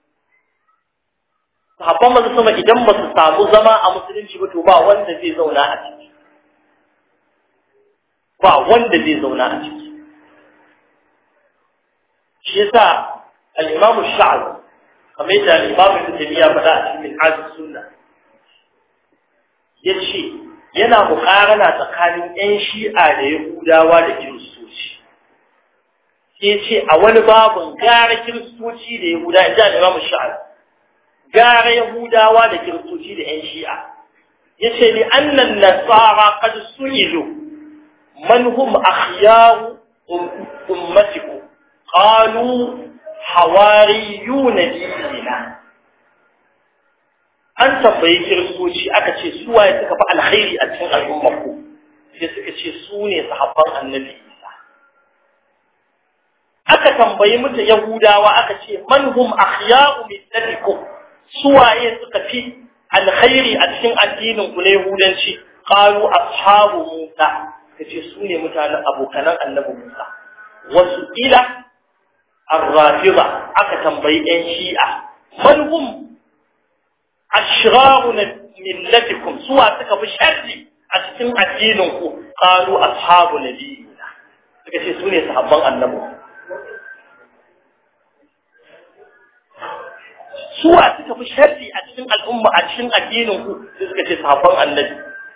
sahabban masu sama idan ba su samu zama a musulunci ba to ba wanda zai zauna a ciki ba wanda zai zauna a ciki shi yasa al-imam sha'ab kamar yadda al-imam ibn taymiya faɗa a cikin hadis sunna yace yana muƙarana tsakanin ƴan shi'a da yahudawa da kiristoci sai ce a wani babun gara kiristoci da yahudawa inda al-imam sha'ab gara Yahudawa da Kiristoci da ‘yan shi'a, ya ce ni annan nasara kad su'ilu man hum akhyaru ummatiku qalu hawariyuna dinina an tambayi Kiristoci aka ce su waye suka fi alkhairi a cikin al'ummarku sai suka ce su ne sahabban annabi Isa aka tambayi mutu Yahudawa aka ce man hum akhyaru millatikum suwaye suka fi alkhairi a cikin addinin ku na Yahudanci qalu ashabu Musa kace su ne mutanen abokanan annabi Musa wasu ila ar-rafida aka tambayi ɗan Shi'a man hum ashraru millatikum suwa suka fi sharri a cikin addinin ku qalu ashabu nabiyina suka ce su ne sahabban annabi suwa suka fi sharri a cikin al'umma a cikin addinin ku sai suka ce sahabban annabi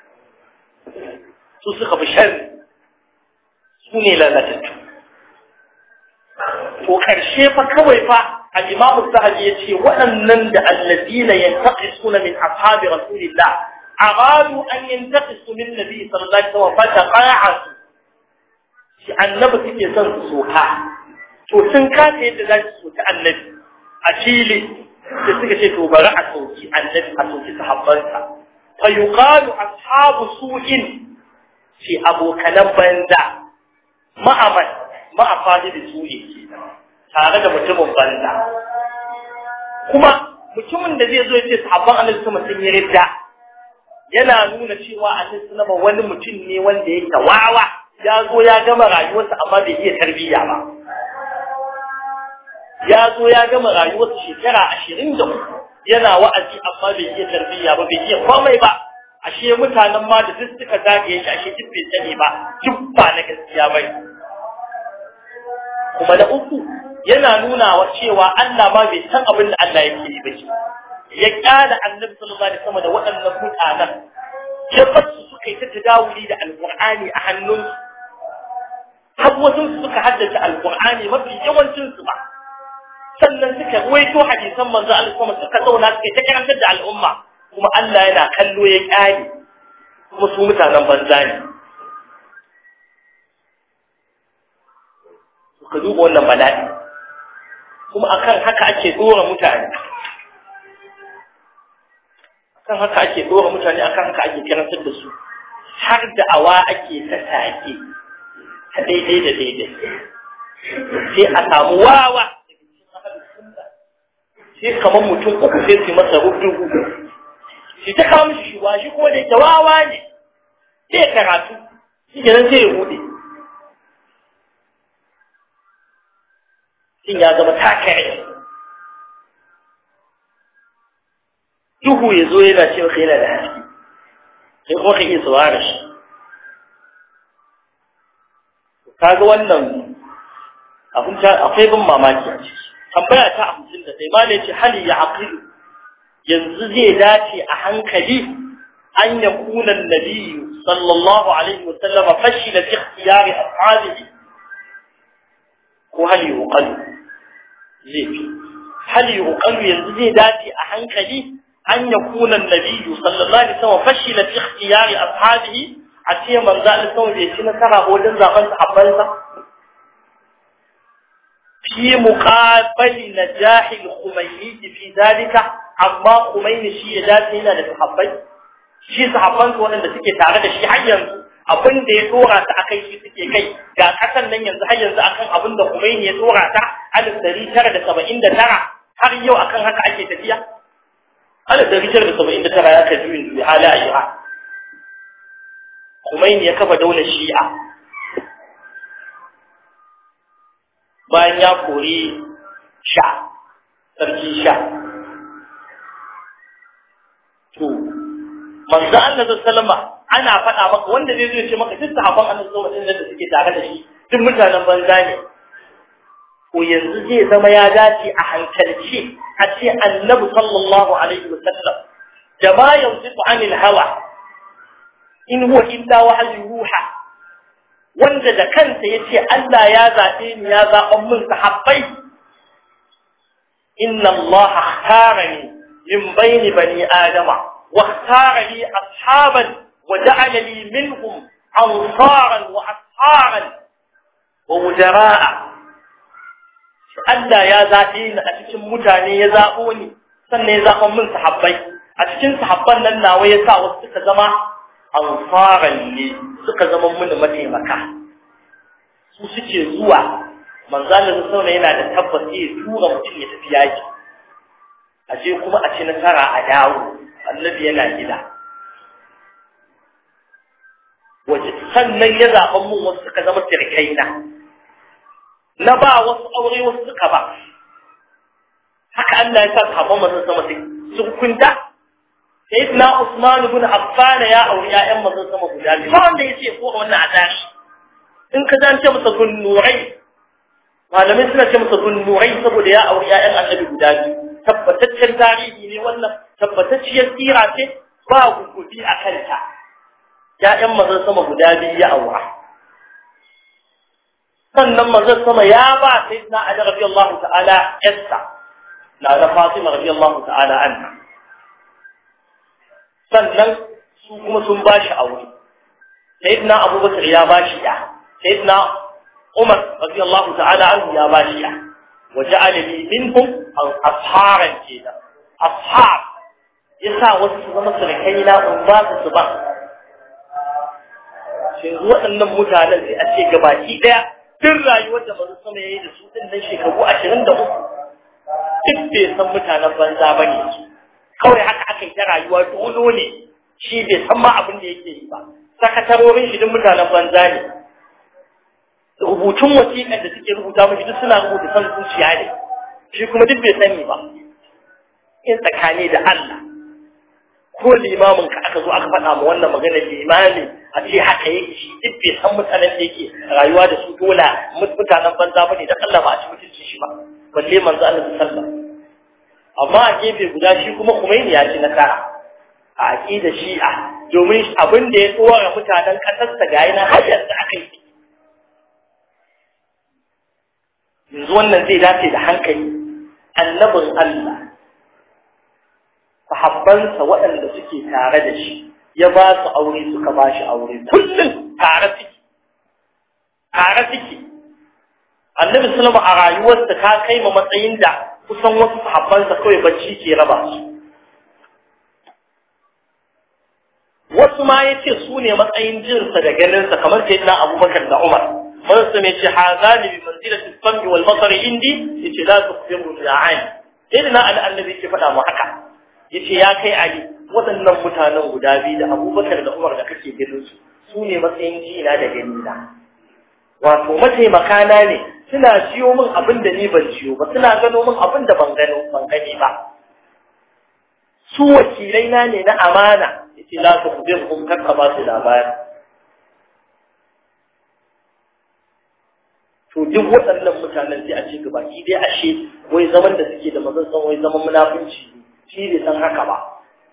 su suka fi sharri su ne lalatattu to karshe fa kawai fa al-imamu sahabi ya ce waɗannan da alladina yantaqisuna min ashabi rasulillah aradu an yantaqisu min nabi sallallahu alaihi wasallam fa taqa'atu shi annabi suke son su soka to sun kasa yadda za su soki annabi a fili da suka ce to bari a sauki annabi a sauki sahabbansa fa yuqalu ashabu su'in fi abokanan banza ma'aman ma'afadi da su'i tare da mutumin banza kuma mutumin da zai zo ya ce sahabban annabi sama sun yi ridda yana nuna cewa annabi sallama wani mutum ne wanda yake wawa ya zo ya gama rayuwarsa amma bai iya tarbiyya ba ya zo ya gama rayuwarsa shekara ashirin da uku yana wa'azi amma bai iya tarbiyya ba bai iya komai ba ashe mutanen ma da duk suka zagaye shi ashe duk bai sani ba duk ba na gaskiya ba kuma na uku yana nuna wa cewa Allah ma bai san abin da Allah yake yi ba shi ya kyala annabi sallallahu alaihi wasallam da waɗannan mutanen ya fasu suka yi ta tadawuli da alqur'ani a hannunsu har wasu suka haddace alqur'ani mafi yawancin su ba sannan suka waito hadisan manzo Allah kuma suka zauna suka ta karantar da al'umma kuma Allah yana kallo ya kyale kuma su mutanen banza ne ka duba wannan bala'i kuma akan haka ake dora mutane akan haka ake dora mutane akan haka ake karantar da su har da awa ake ta sake ta daidai da daidai sai a samu wawa sai kamar mutum uku sai su masa rudu shi ta kawo mishi shi shi kuma da yake wawa ne sai karatu shi kenan sai ya hude shin ya zama takare duhu ya zo yana cewa kai yana da haske sai kuma ka iya saurara shi kaga wannan abin akwai bin mamaki a ciki tambaya ta hamsin da sai malai ce hali ya aqilu yanzu zai dace a hankali an ya kuna nabiyyu sallallahu alaihi wa sallama fashila fi ikhtiyari ashabihi ko hali yuqalu zai fi hali yuqalu yanzu zai dace a hankali an ya kuna nabiyyu sallallahu alaihi wa sallam fashila fi ikhtiyari ashabihi a ce manzo Allah sallallahu bai ci nasara wajen zaben sahabbansa في مقابل نجاح الخميني في ذلك amma Khomeini shi ya dace yana da sahabbai shi sahabban su wanda suke tare da shi har yanzu abin da ya dora ta akai shi suke kai ga kasan nan yanzu har yanzu akan abin da Khomeini ya dora ta alif dari tara da saba'in da tara har yau akan haka ake tafiya alif dari tara da saba'in da tara ya ka juyin juyi hala a Iran Khomeini ya kafa daular Shi'a bayan ya kori sha sarki sha to manzo Allah sallama ana faɗa maka wanda zai zo ya ce maka duk sahabban Allah sallallahu alaihi da suke tare da shi duk mutanen banza ne ko yanzu zai zama ya dace a hankalce a ce annabi sallallahu alaihi wasallam da ma yanzu anil hawa in huwa illa wahyu ruha wanda da kansa yace Allah ya zabe ni ya zaban min sahabbai inna Allah ikhtarani min bayni bani adama wa ikhtarani ashaban wa ja'ala li minhum ansaran wa asharan wa mujara'a Allah ya zabe ni a cikin mutane ya zabo ni sannan ya zaban min sahabbai a cikin sahabban nan nawa ya sa wasu suka zama ansaran ne suka zama mini mataimaka su suke zuwa manzalin sauna yana da tabbas ya tura mutum ya tafi yaki a je kuma a ci nasara a dawo annabi yana gida waje sannan ya zaɓan mun wasu suka zama sirkaina na ba wasu aure wasu suka ba haka Allah ya sa kafin masu sama sun kunta sayyidina Usman ibn Affan ya auri ƴaƴan manzon sama guda biyu ba wanda yace ko wannan a tarihi in ka zance masa gunnurai malamai suna ce masa gunnurai saboda ya auri ƴaƴan annabi guda biyu tabbataccen tarihi ne wannan tabbatacciyar tsira ce ba gugubi a kanta ƴaƴan manzon sama guda biyu ya aura sannan manzon sama ya ba sayyidina Ali radiyallahu ta'ala yassa na da Fatima radiyallahu ta'ala anha sannan su kuma sun ba shi aure sayyidina abubakar ya ba shi ya sayyidina umar radiyallahu ta'ala anhu ya ba shi ya wa ja'ala li minhum asharan kenan ashab yasa wasu su zama sarkai na in ba su su ba shin waɗannan mutanen sai a ce gabaki ɗaya tun rayuwar da mazu sama ya yi da su ɗin nan shekaru ashirin da uku duk bai san mutanen banza ba ne su kawai haka aka yi ta rayuwa dolo ne shi bai san ma abin da yake yi ba sakatarorin shi duk mutanen banza ne rubutun wasiƙar da suke rubuta mashi duk suna rubuta san zuciya ne shi kuma duk bai sani ba in tsakani da Allah ko limamin ka aka zo aka faɗa ma wannan magana limami a ce haka yake shi duk bai san mutanen da yake rayuwa da su dola mutanen banza bane da Allah ba a ci mutunci shi ba balle manzo Allah sallallahu alaihi wasallam amma a gefe guda shi kuma Khomeini ya ci nasara a aqida Shi'a domin abin da ya tsora mutanen kasar sa ga yana har yanzu aka yi yanzu wannan zai dace da hankali annabin Allah sahabbansa waɗanda suke tare da shi ya ba su aure suka ba shi aure kullum tare suke tare suke annabi sallama a rayuwarsa ta kai ma matsayin da kusan wasu sahabbansa kawai bacci ke raba su wasu ma ya ce su ne matsayin jinsa da ganinsa kamar sai na abubakar da umar wani su mai ce hazani bi manzilatin sambi wal basar indi ya ce za su fi mu ya'ani sai na al'annabi ke faɗa mu haka ya ce ya kai ali waɗannan mutanen guda biyu da abubakar da umar da kake ganin su su ne matsayin jina da ganina wato mataimaka na ne suna ciyo min abin da ni ban ciyo ba suna gano min abin da ban gano ban gani ba su wakilai na ne na amana yace la su kubir kun kakka ba su labari to duk waɗannan mutanen sai a ce gaba ki dai ashe wai zaman da suke da mazan san wai zaman munafunci ne shi bai san haka ba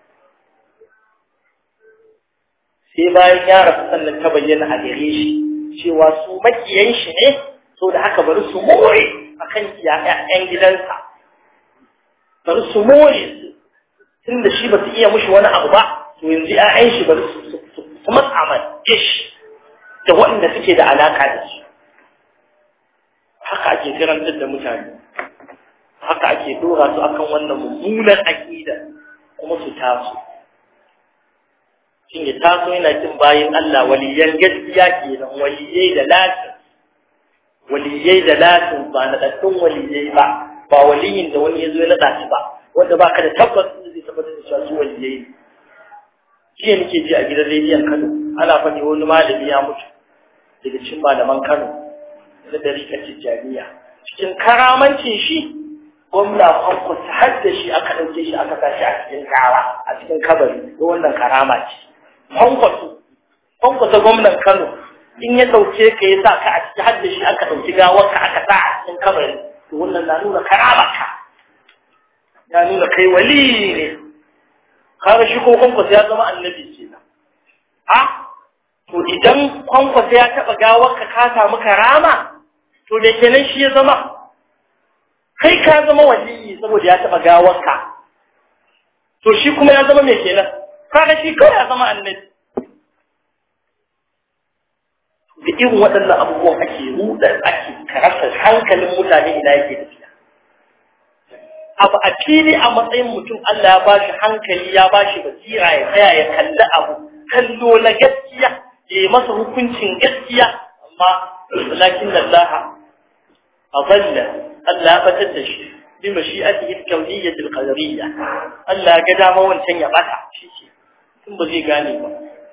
sai bayan ya rasu sannan ta bayyana a gare shi cewa su makiyan shi ne so da haka bari su more akan ƴaƴan gidansa bari su more su tun da shi ba su iya mushi wani abu ba to yanzu ƴaƴan shi bari su matsaman ish da waɗanda suke da alaka da su haka ake karantar da mutane haka ake dora su akan wannan mummunan aƙida kuma su taso shin ya taso yana jin bayan Allah waliyan gaskiya kenan waliyai da latin waliyai da latin ba na ɗaɗɗun waliyai ba ba waliyin da wani ya zo ya naɗa shi ba wanda ba ka da tabbas zai tabbatar da cewa su waliyai ne jiya nake ji a gidan rediyon Kano ana faɗi wani malami ya mutu daga cikin malaman Kano na dariƙar Tijjaniya cikin karamancin shi gwamna kwankwasa har da shi aka ɗauke shi aka sa shi a cikin kawa a cikin kabari ko wannan karama ce kwankwaso kwankwasa gwamnan Kano in ya ɗauke ka ya sa ka a ciki har da shi aka ɗauki gawar ka aka sa a cikin kabari to wannan na nuna karama ka ya nuna kai wali ne kaga shi ko kwankwasa ya zama annabi kenan a to idan kwankwasa ya taɓa gawar ka ka samu karama to da kenan shi ya zama kai ka zama waliyi saboda ya taɓa gawar ka to shi kuma ya zama mai kenan kaga shi kawai ya zama annabi da irin waɗannan abubuwan ake ruɗa ake karasa hankalin mutane ina yake tafiya abu a fili a matsayin mutum Allah ya bashi hankali ya bashi basira ya tsaya ya kalli abu kallo na gaskiya ya yi masa hukuncin gaskiya amma lakin Allah a zalla Allah ya batar da shi bi mashi'atihi al-kawniyyah al-qadariyya Allah ga dama wancan ya bata shi ce tun ba zai gane ba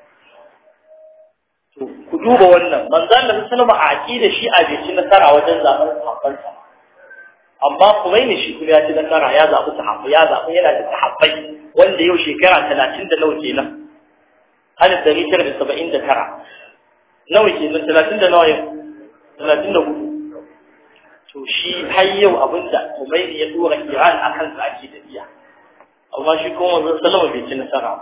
to ku duba wannan manzo Allah sallallahu alaihi a aqida shi a bai ci nasara wajen zaben sahabbansa amma Khomeini shi kuma ya ci nasara ya zabi sahabbai ya zabi yana da sahabbai wanda yau shekara 30 da nawa kenan alif dari tara da saba'in da tara nawa kenan talatin da nawa yau talatin da hudu to shi har yau abinda Khomeini ya dora Iran akan sa ake tafiya amma shi kuma manzon sallama bai ci nasara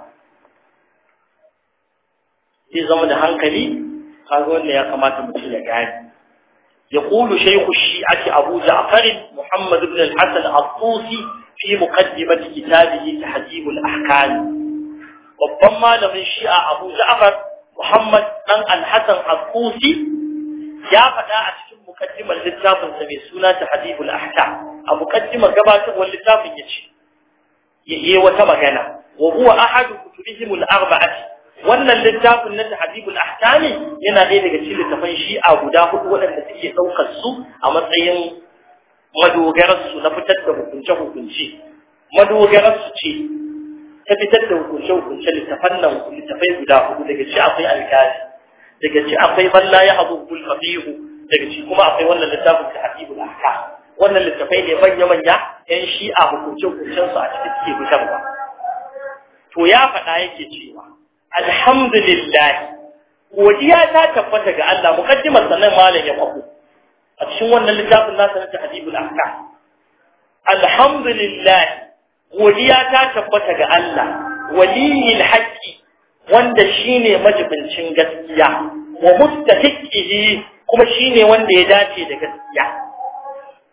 zai zama da hankali kaga wanda ya kamata mutum ya gane يقول شيخ الشيعة أبو جعفر محمد بن الحسن الطوسي في مقدمة كتابه تحديب الأحكام babban malamin shi'a Abu Ja'far Muhammad dan Al-Hasan Al-Qusi ya faɗa a cikin mukaddimar littafin sa mai suna Tahdhibul Ahkam a mukaddimar gabatarwar littafin yace yayi wata magana wa huwa ahadu kutubihim al-arba'ati wannan littafin na Tahdhibul Ahkam yana ɗaya daga cikin littafan shi'a guda hudu waɗanda suke ɗaukar su a matsayin madogarar su na fitar da hukunce-hukunce madogarar su ce ta fitar da hukunce-hukunce littafan nan littafai guda hudu daga ci akwai alkali daga ci akwai balla ya abu bulfafihu daga ci kuma akwai wannan littafin ta habibul ahka wannan littafai ne manya-manya yan shi'a hukunce-hukuncen su a cikin suke fitarwa to ya faɗa yake cewa alhamdulillah godiya ta tabbata ga Allah mukaddimar sanan malam ya kwafo a cikin wannan littafin nasa na tahdibul ahka alhamdulillah godiya ta tabbata ga Allah waliyil haqqi wanda shine majibincin gaskiya wa mustahiqihi kuma shine wanda ya dace da gaskiya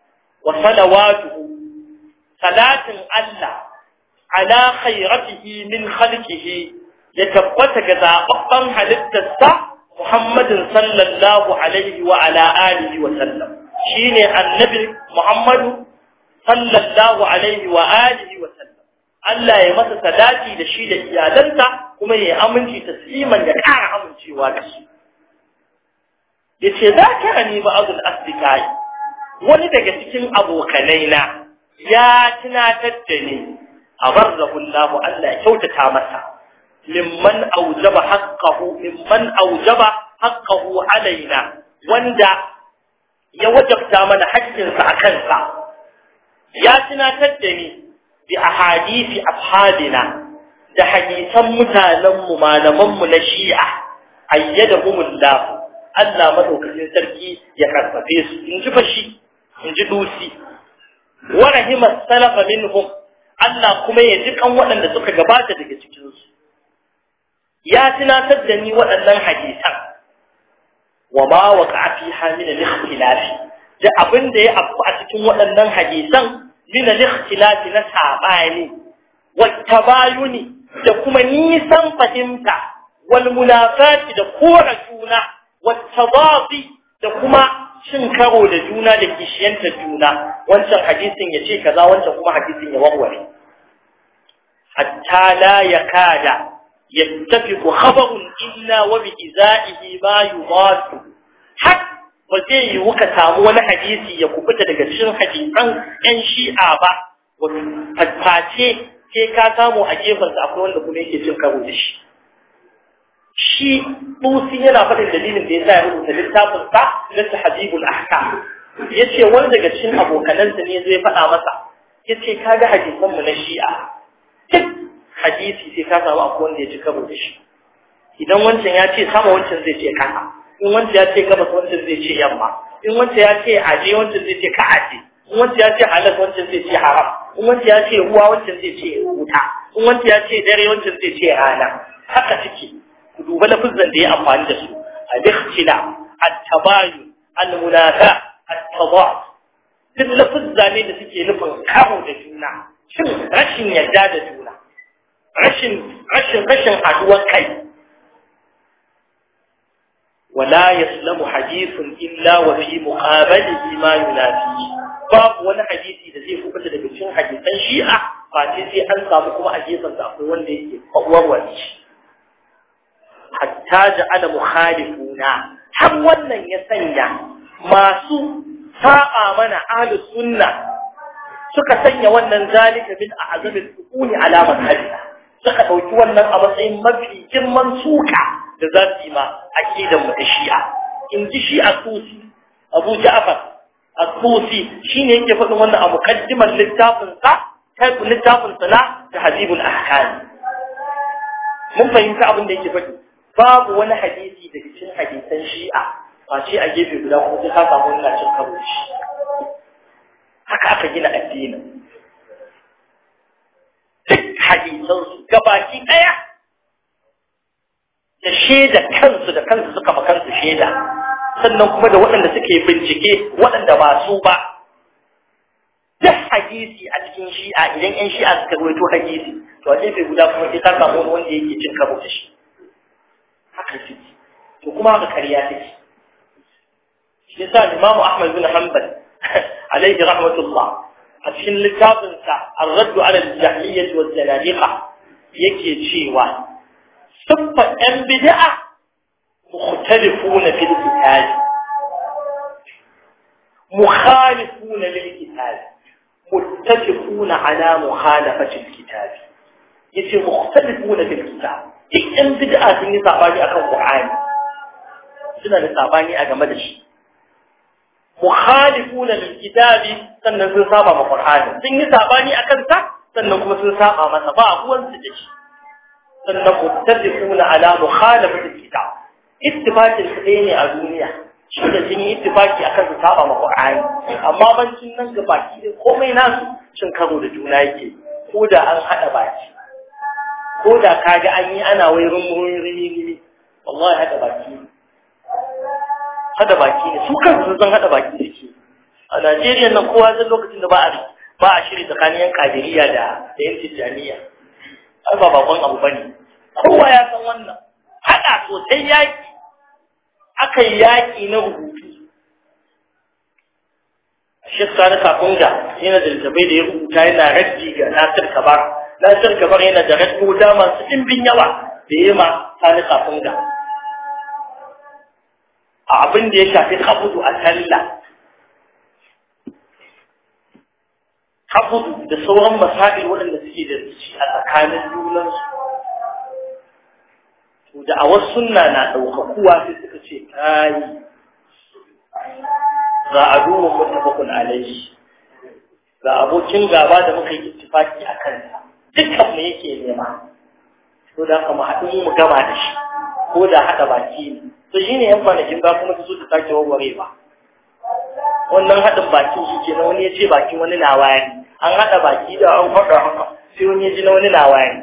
wa salawatuhu salatin Allah ala khairatihi min khalqihi ya tabbata ga zababban halittarsa Muhammadin sallallahu alaihi wa ala alihi wa sallam shine annabi Muhammadu sallallahu alaihi wa alihi wa sallam Allah ya masa salati da shi da iyalansa kuma ya aminci tasliman da ƙara amincewa da shi yace zakarani ba'dul asdiqai wani daga cikin abokanai na ya tunatar da ni abarrahu Allah Allah ya kyautata masa mimman aujaba haqqahu mimman aujaba haqqahu alaina wanda ya wajabta mana haƙƙinsa a kansa ya tunatar da ni bi ahadisi ashabina da hadisan mutanenmu malamanmu na shi'a ayyadahumullah Allah madaukakin sarki ya karfafe su in ji fashi in ji dusi wa rahima salafa minhum Allah kuma ya ji kan waɗanda suka gabata daga cikin su ya tunatar da ni waɗannan hadisan wa ma waqa'a fiha min al-ikhtilaf da abin da ya afku a cikin waɗannan hadisan min al-ikhtilaf na sabani wa tabayuni da kuma nisan fahimta wal munafati da kora juna wa tadadi da kuma cin karo da juna da kishiyanta juna wancan hadisin ya ce kaza wancan kuma hadisin ya warware hatta la yakada yattafiqu khabarun illa wa bi izaihi ma yudatu har ba zai yi wuka samu wani hadisi ya kubuta daga cikin hadisan yan shi'a ba face sai ka samu a gefensa akwai wanda kuma yake cin karo da shi shi Tusi yana faɗin dalilin da ya sa ya rubuta littafin sa na Tahdibul Ahkam yace wani daga cikin abokanansa ne zai faɗa masa yace kaga hadisan mu na Shi'a duk hadisi sai ka samu akwai wanda ya ci karo da shi idan wancan ya ce sama wancan zai ce kasa in wancan ya ce gabas wancan zai ce yamma in wancan ya ce aje wancan zai ce ka aje in wancan ya ce halal wancan zai ce haram in wancan ya ce ruwa wancan zai ce wuta in wancan ya ce dare wancan zai ce rana haka suke ku duba lafizan da ya amfani da su al-ikhtila at-tabayun al-munafa at-tadad duk lafizza ne da suke nufin karo da juna shin rashin yarda da juna rashin rashin rashin haduwar kai ولا يسلم حديث إلا وفي مقابله ما ينافيه babu wani hadisi da zai kubuta daga cikin hadisan shi'a ba ce sai an samu kuma a gefen sa akwai wanda yake warware shi hatta ja'ala mukhalifuna har wannan ya sanya masu sa'a mana ahlus sunna suka sanya wannan zalika min a'zabil sukuni ala madhhabina suka dauki wannan a matsayin mafi girman suka da za su yi ma aqidan mu da shi'a in ji shi'a susi abu ja'far الطوسي شين يجي فضل وانا مقدمة للتافن صح كيف للتافن صلاة تحذيب الأحكام mun fahimta abin da yake faɗi babu wani hadisi daga cikin hadisan shi'a ba ce a gefe guda kuma sai ka samu wannan cin karo shi haka aka gina addinin duk hadisan su gabaki ɗaya da shaida kansu da kansu suka ma kansu shaida sannan kuma da waɗanda suke bincike waɗanda ba su ba duk hadisi a cikin shi'a idan yan shi'a suka rawaito hadisi to a gefe guda kuma sai ka samu wani wanda yake cin karo da shi haka shi to kuma haka kariya take shi yasa Imam Ahmad bin Hanbal alaihi rahmatullah a cikin littafin sa Ar-Radd 'ala al-Jahliyyah wa al-Zanadiqa yake cewa siffa ɗan bid'a mukhtalifuna fil kitab مخالفون للكتاب متفقون على مخالفة الكتاب يتي مختلفون في الكتاب duk ɗan bid'a sun yi sabani akan Qur'ani suna da sabani a game da shi mukhalifuna lil kitabi sannan sun saba ma Qur'ani sun yi sabani akan sa sannan kuma sun saba masa ba ruwan su da shi sannan muttafiquna ala mukhalafati kitab ittifaqin su ne a duniya shi da sun yi ittifaki akan su saba ma Qur'ani amma bancin nan ga baki da komai nasu cin karo da juna yake ko da an hada baki ko da kaga an yi ana wai rumurin rini wallahi hada baki hada baki ne su kansu sun san hada baki suke a Najeriya nan kowa zai lokacin da ba a ba a shiri tsakanin yan kadiriya da da yan tijjaniya ai ba bakon abu bane kowa ya san wannan hada sosai yaki aka yi yaki na rubutu Sheikh Sani Kakunga yana da littafai da ya rubuta yana raddi ga Nasir Kabar Nasir Kabar yana da raddoda masu ɗimbin yawa da ya ma Sani Kakunga a abin da ya shafi kabudu a sallah kabudu da sauran masail waɗanda suke da shi a tsakanin junansu to da a wasu sunna na ɗaukakuwa sai suka ce kayi ga aduwan mutafakun alaihi ga abokin gaba da muka yi ittifaki a kansa dukkan mu yake nema to da kuma haɗu mu gama da shi ko da haɗa baki ne to shine yan kwanakin ba kuma su ta sake warware ba wannan haɗin bakin shi ke na wani ya ce bakin wani na wayani an haɗa baki da an faɗa haka sai wani ya ji na wani na wayani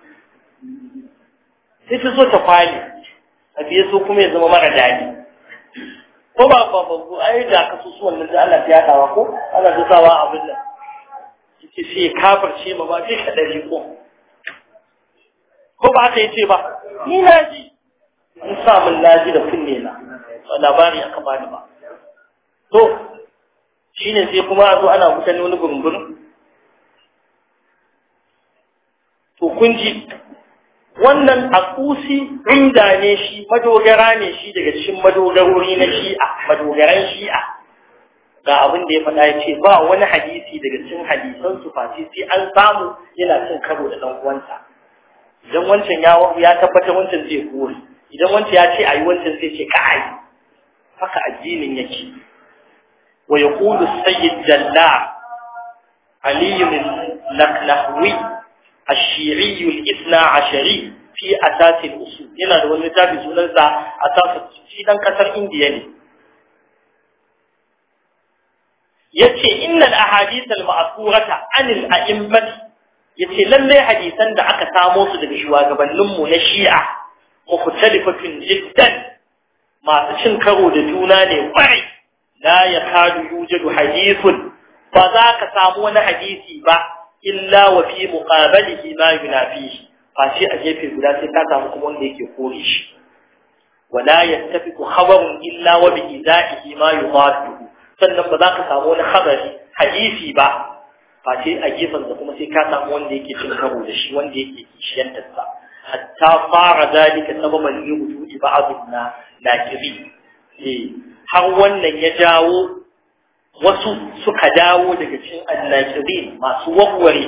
sai ta so ta kwale a biye so kuma ya zama mara daɗi ko ba ba ba ko ai da ka su wannan da Allah ya dawa ko ana da sawa abin nan yace sai kafirce ma ba sai ka dare ko ko ba haka yace ba ni na ji an sa mun naji da kunne na ba labari aka bani ba to shine sai kuma a zo ana mutane wani gurgurin to kun ji wannan akusi inda ne shi madogara ne shi daga cikin madogarori na shi'a madogaran shi'a ga abin da ya faɗa ya ce ba wani hadisi daga cikin hadisan su face sai an samu yana cin karo da ɗan uwansa idan wancan ya ya tabbata wancan zai kore idan wancan ya ce ayi wancan zai ce ka ayi haka addinin yake wa yaqulu sayyid jalla ali bin laknahwi الشيعي الاثنى عشري في أساس الأصول هنا لو نتابع سننسى أساس في دان كسر إنديا ne yace innal ahadith al ma'thurata an al a'immat yace lalle hadisan da aka samo su daga shugabannin mu na Shi'a mukhtalifatun jiddan masu cin karo da juna ne kwai la yakadu yujadu hadithun ba za ka samu wani hadisi ba illa wa fi muqabalihi ma yunafihi face a gefe guda sai ka samu kuma wanda yake kore shi wala yattafiqu khabarun illa wa bi idaihi ma yudadu sannan ba za ka samu wani khabari hadisi ba face a gefen sa kuma sai ka samu wanda yake cin karo da shi wanda yake kishiyantar sa hatta fara dalika sababan yuhudi ba'duna nakiri eh har wannan ya jawo wasu suka dawo daga cikin annakirin masu warware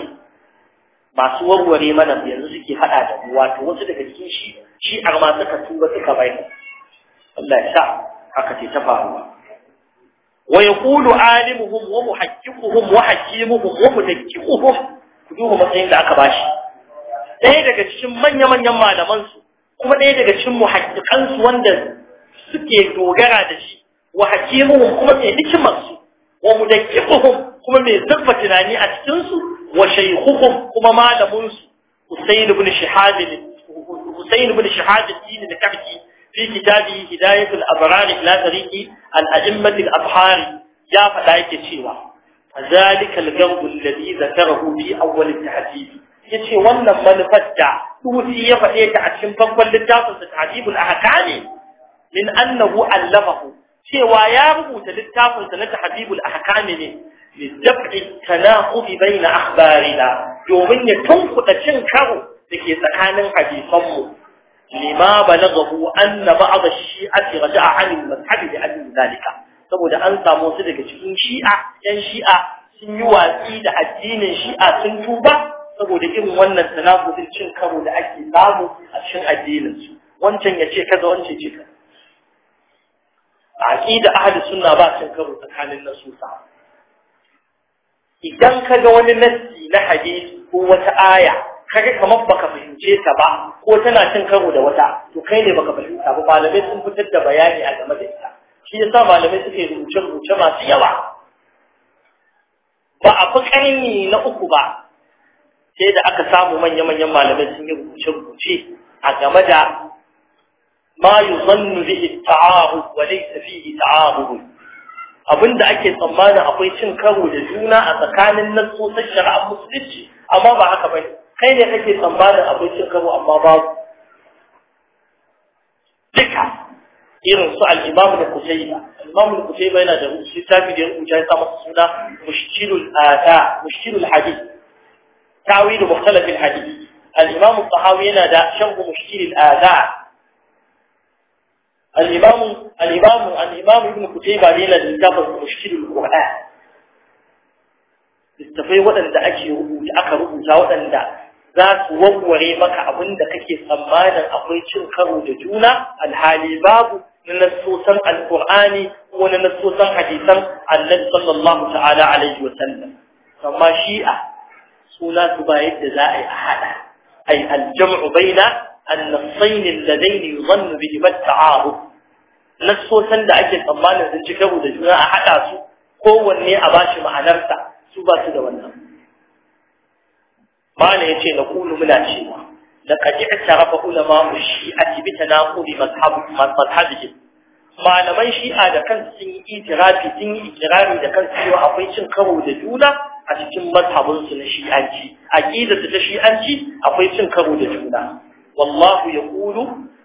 masu warware mana yanzu suke fada da mu wato wasu daga cikin shi shi ma suka tuba suka bai Allah ya sa haka ce ta faruwa wa yaqulu alimuhum wa muhaqqiquhum wa hakimuhum wa mudakkiquhum ku duba matsayin da aka bashi ɗaya daga cikin manya-manyan malaman su kuma ɗaya daga cikin muhaqqiqan su wanda suke dogara da shi wa hakimuhum kuma mai hikimar su wa mudakkifuhum kuma mai zurfa tunani a cikin su wa shaykhuhum kuma malamin su Husayn ibn Shihab Husayn ibn Shihab al-Din al-Kabki fi kitabi Hidayat al-Abrar ila tariqi al-a'immat al-abhar ya fada yake cewa fadhalika al-gawd alladhi dhakarahu fi awwal at-tahdhib yace wannan manufar da Tusi ya fade ta a cikin farkon littafin sa Tahdhib al-Ahkam min annahu allamahu cewa ya rubuta littafinsa na tahdibul ahkami ne lidaf'i tanaqudi baina akhbarina domin ya tunkuda cin karo dake tsakanin hadisanmu lima balaghahu anna ba'd ash-shi'ati raja'a 'an al-mazhab bi ajli zalika saboda an samu su daga cikin shi'a yan shi'a sun yi watsi da addinin shi'a sun tuba saboda irin wannan tanaqudin cin karo da ake samu a cikin addinin su wancan ya ce kaza wancan ce kaza aqida ahli sunna ba cin karo tsakanin nasusa idan kaga wani nassi na hadisi ko wata aya kaga kamar baka fahimce ta ba ko tana cin karo da wata to kai ne baka fahimta ba malamai sun fitar da bayani a game da ita shi yasa malamai suke rubuce rubuce masu yawa ba a fi ƙarni na uku ba sai da aka samu manya-manyan malamai sun yi rubuce-rubuce a game da ما يظن به التعارض وليس فيه تعارض abinda ake tsammanin akwai cin karo da juna a tsakanin nassosin shari'ar musulunci amma ba haka bane kai ne kake tsammanin akwai cin karo amma babu duka irin su al-Imam al-Qutayba al-Imam al-Qutayba yana da littafi da ya rubuta ya sa masa suna Mushkilul Ata Mushkilul Hadith ta'wil mukhtalaf al-hadith al-Imam al-Tahawi yana da sharh Mushkilul Ata الإمام الإمام الإمام ابن كتيبة ليلة الكتاب مشكل القرآن littafai waɗanda ake rubuta aka rubuta waɗanda za su warware maka abin da kake tsammanin akwai cin karo da juna alhali babu na nassosan alƙur'ani ko na nassosan hadisan annabi sallallahu ta'ala alaihi wa sallam amma shi'a suna su ba yadda za a yi a haɗa ay aljam'u baina an-nassayn alladayn yuzannu bihi at-ta'arud nassosan da ake tsammanin sun ci karo da juna a haɗa su kowanne a bashi ma'anarsa su ba su da wannan mana yace na kulu muna cewa laqad i'tarafa ulama shi'ati bi tanaquli mazhab mazhabihim malaman shi'a da kansu sun yi itirafi sun yi ikirari da kansu cewa akwai cin karo da juna a cikin mazhabin su na shi'anci aqidar ta shi'anci akwai cin karo da juna wallahu yaqulu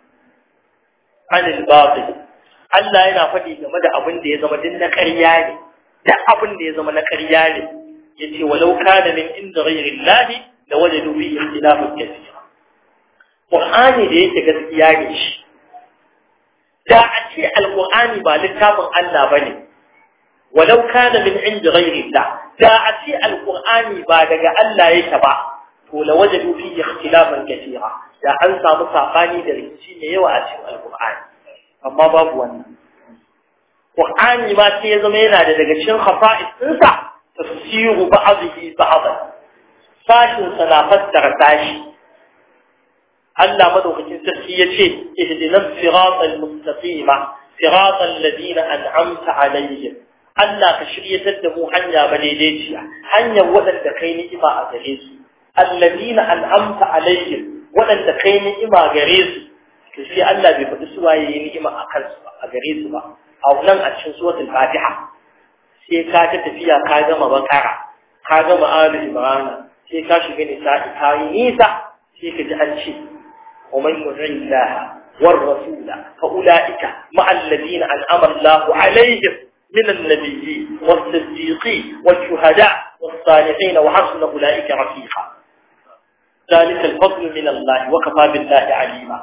anil batil Allah yana faɗi game da abin da ya zama din na ƙarya ne da abin da ya zama na ƙarya ne yace walau kana min inda ghayri Allah la wajadu fihi ikhtilafan kathira Qur'ani da yake gaskiya ne shi da a ce alqur'ani ba littafin Allah bane walau kana min inda ghayri Allah da a ce alqur'ani ba daga Allah yake ba to la wajadu fihi ikhtilafan kathira da an samu sabani da rikici ne yawa a cikin alqur'ani amma babu wannan Qur'ani ma sai ya zama yana da daga cikin khafa'is ɗinsa tafsiru ba'dhihi ba'dhan sashin sa na fassara sashi Allah madaukakin sarki yace ihdinas siratal mustaqima siratal ladina an'amta alaihim Allah ka shiryatar da mu hanya ba daidaiciya hanyar waɗanda kai ni'ima a gare su alladina an'amta alaihim waɗanda kai ni'ima gare su to sai Allah bai faɗi su waye ni'ima a kansu a gare su ba a nan a cikin suratul Fatiha sai ka ta tafiya ka gama bakara ka gama ali imran sai ka shiga nisa'i ka yi nisa sai ka ji an ce ومن يطع الله والرسول فاولئك مع الذين انعم الله عليهم من النبيين والصديقين والشهداء والصالحين وحسن اولئك رفيقا ذلك الفضل من الله وكفى بالله عليما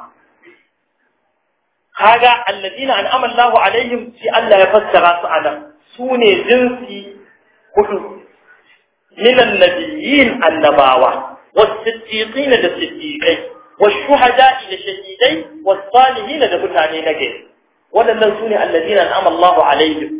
kaga alladina an'ama Allahu alaihim shi Allah ya fassara su anan sune jinsi hudu min annabiyyin annabawa was-siddiqin da siddiqai wash-shuhada'i da shahidai was-salihin da mutane na gari wadannan sune alladina an'ama Allahu alaihim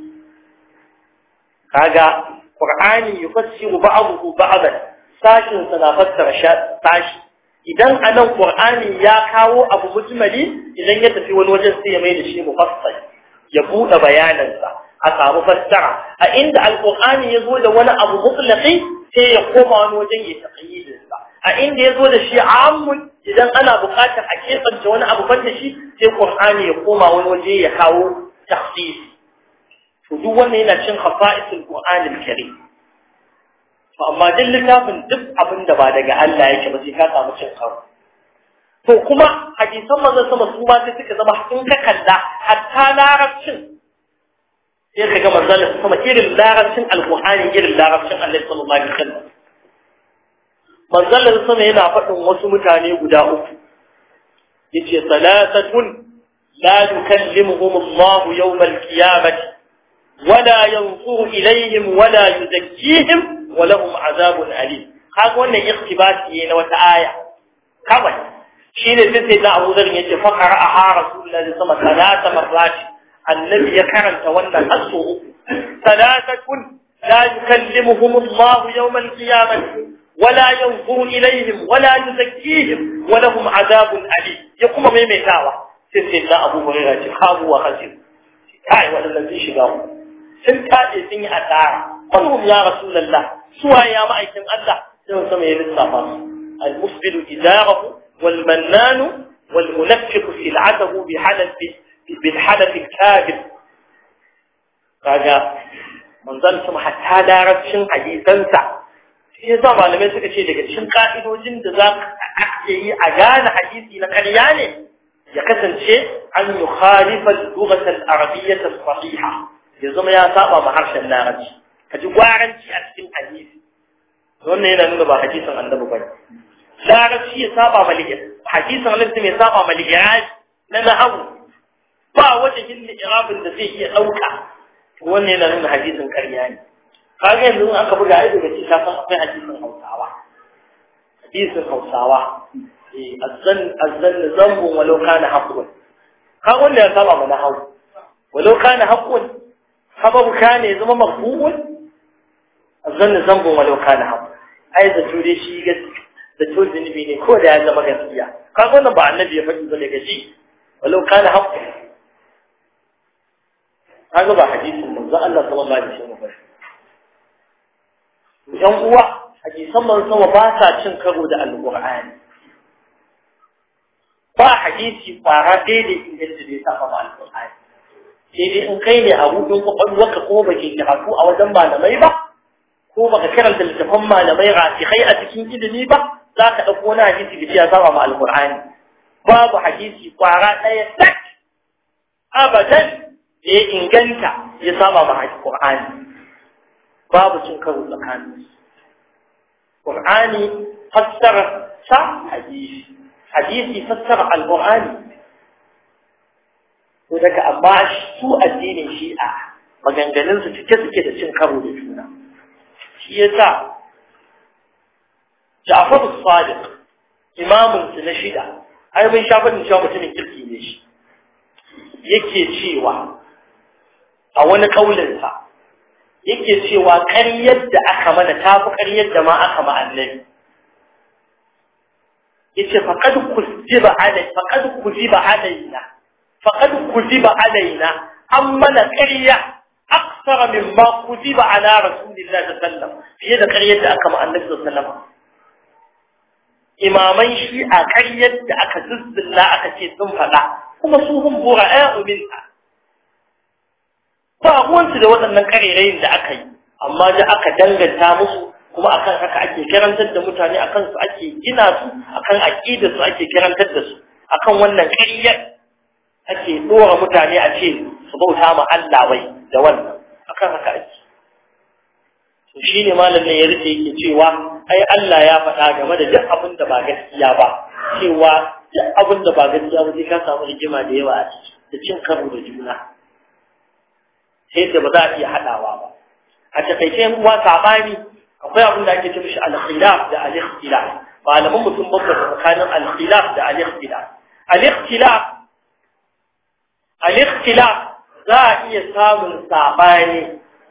kaga qur'ani yufassiru ba'dahu ba'dan sashin sa na fassara sashi idan anan qur'ani ya kawo abu mujmali idan ya tafi wani wajen sai ya mai da shi mufassal ya bude bayanansa a samu fassara a inda alqur'ani ya zo da wani abu mutlaqi sai ya koma wani wajen ya taqyidin sa a inda ya zo da shi ammun idan ana buƙatar a kebance wani abu banda shi sai qur'ani ya koma wani waje ya kawo takhsis to duk wannan yana cin khafa'isul qur'anil karim to amma duk littafin duk abin da ba daga Allah yake ba sai ka samu cin karo to kuma hadisan manzon sama su ma sai suka zama in ka kalla hatta larabcin sai ka ga manzon sama irin larabcin alqur'ani irin larabcin Allah sallallahu alaihi wasallam manzon sama yana faɗin wasu mutane guda uku yace salasatun la yukallimuhum Allah yawm al-qiyamah ولا ينظر إليهم ولا يزكيهم ولهم عذاب أليم kaga wannan iktibasi ne na wata aya kawai shine sai sai da Abu Dharr yace fa qara'a Rasulullahi sallallahu alaihi wasallam marrat annabi ya karanta wannan asu salatatun la yukallimuhum Allah yawm al-qiyamah wala yanzuru ilayhim wala yuzakkihim wa lahum adhabun alim ya kuma maimaitawa sai sai da Abu Hurairah ce kabu wa khasir kai wannan zai shiga sun tace sun yi asara kullum ya rasulullah suwa ya ma'aikin Allah sai sama ya lissafa su al-musbilu idarahu wal mannanu wal munafiqu sil'atahu bi halafi bil halafi al-kadhib kaga manzon sama hatta larabcin hadisansa shi yasa malamai suka ce daga cikin ka'idojin da za ka yi a gane hadisi na ƙarya ne ya kasance an yi khalifar lugatar arabiyyar sahiha ya zama ya saba ma harshen larabci ka ji gwaranci a cikin hadisi wannan yana nuna ba hadisin annabi bane larabci ya saba ma hadisin annabi mai saba ma ligiraji na nahawu ba wajen yin irabin da zai iya ɗauka wannan yana nuna hadisin ƙarya ne kaga yanzu in aka buga ai daga cikin kafin akwai hadisin hausawa hadisin hausawa azzan azzan zambun walau kana haqqun kaga wanda ya saba mana hawu walau kana haqqun sababu kana ya zama mafhumun azzan zambun walau kana haqqun ai da ture shi gaskiya da ture zunubi ne ko da ya zama gaskiya kaga wannan ba annabi ya faɗi ba daga ji walau kana haqqun kaga ba hadisin manzo Allah sallallahu alaihi wasallam ba yan uwa hadisan manzo sama ba sa cin karo da alqur'ani ba hadisi fara daidai inganta da ya saba ma alqur'ani sai dai in kai ne a hudun kwakwalwarka ko ba ke karatu a wajen malamai ba ko baka karanta littafan malamai rasikai a cikin ilimi ba za ka ɗauko wani hadisi da ya saba ma alqur'ani babu hadisi kwara ɗaya sak abadan da ya inganta ya saba ma Qur'ani babu cin karo tsakanin Qur'ani fassara sa hadisi hadisi fassara al-Qur'ani to daga amma su addinin Shi'a maganganun su cike suke da cin karo da juna shi yasa Ja'far as-Sadiq imamun su na shida ai mun shafa da cewa mutumin kirki ne shi yake cewa a wani kaulinsa yake cewa ƙaryar da aka mana ta fi ƙaryar da ma aka ma annabi yace faqad kuziba alai faqad kuziba alaina faqad kuziba alaina an mana ƙarya aksara mimma kuziba ala rasulillahi sallallahu alaihi wasallam fiye da ƙaryar da aka ma annabi sallallahu alaihi wasallam imaman shi a ƙaryar da aka zuzzula aka ce sun faɗa kuma su hun bura'a'u minha ba ruwansu da waɗannan ƙarerayin da aka yi amma da aka danganta musu kuma akan haka ake karantar da mutane akan su ake gina su akan aqidar su ake karantar da su akan wannan ƙaryar ake dora mutane a ce su bauta ma Allah wai da wannan akan haka ake to shine malamin ya rike yake cewa ai Allah ya faɗa game da duk abin da ba gaskiya ba cewa duk abin da ba gaskiya ba sai ka samu rigima da yawa a ciki da cin karo da juna sai da ba za a iya haɗawa ba a takaice yan uwa sabani akwai abin da ake ce mishi al-khilaf da al-ikhtilaf malaman mutum babba da tsakanin al-khilaf da al-ikhtilaf al-ikhtilaf al-ikhtilaf za a iya samun sabani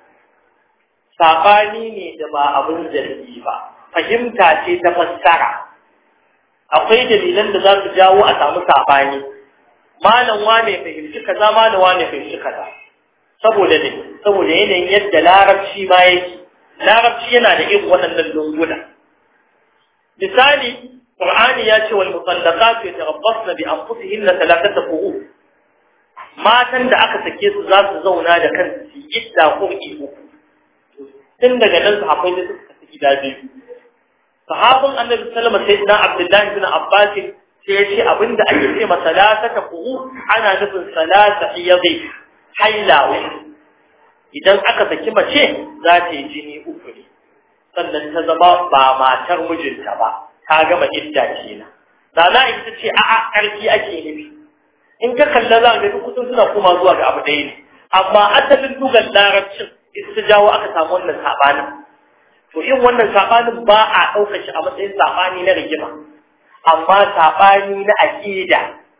sabani ne da ba abin zargi ba fahimta ce ta fassara akwai dalilan da za su jawo a samu sabani malam wane fahimci kaza malam wane fahimci kaza saboda ne saboda yanayin yadda larabci ma yake larabci yana da irin waɗannan lunguna misali qur'ani ya ce wal mutallaqatu yatarabbasna bi anfusihinna thalathata quru matan da aka sake su za su zauna da kansu su idda qur'i uku tun daga nan su akwai da suka tafi gida biyu sahabin annabi sallama sai dan abdullahi bin abbas sai ya ce abinda ake ce ma salasata quru ana nufin salasa iyadi haila idan aka saki mace za ta yi jini uku ne sannan ta zama ba matar mijinta ba ta gama idda kenan Rana ita ce a'a ƙarfi ake nufi in ka kalla za ga duk kusan suna koma zuwa ga abu ɗaya ne amma asalin dugan larabcin ita ta jawo aka samu wannan saɓanin to in wannan saɓanin ba a ɗaukar shi a matsayin saɓani na rigima amma saɓani na aƙida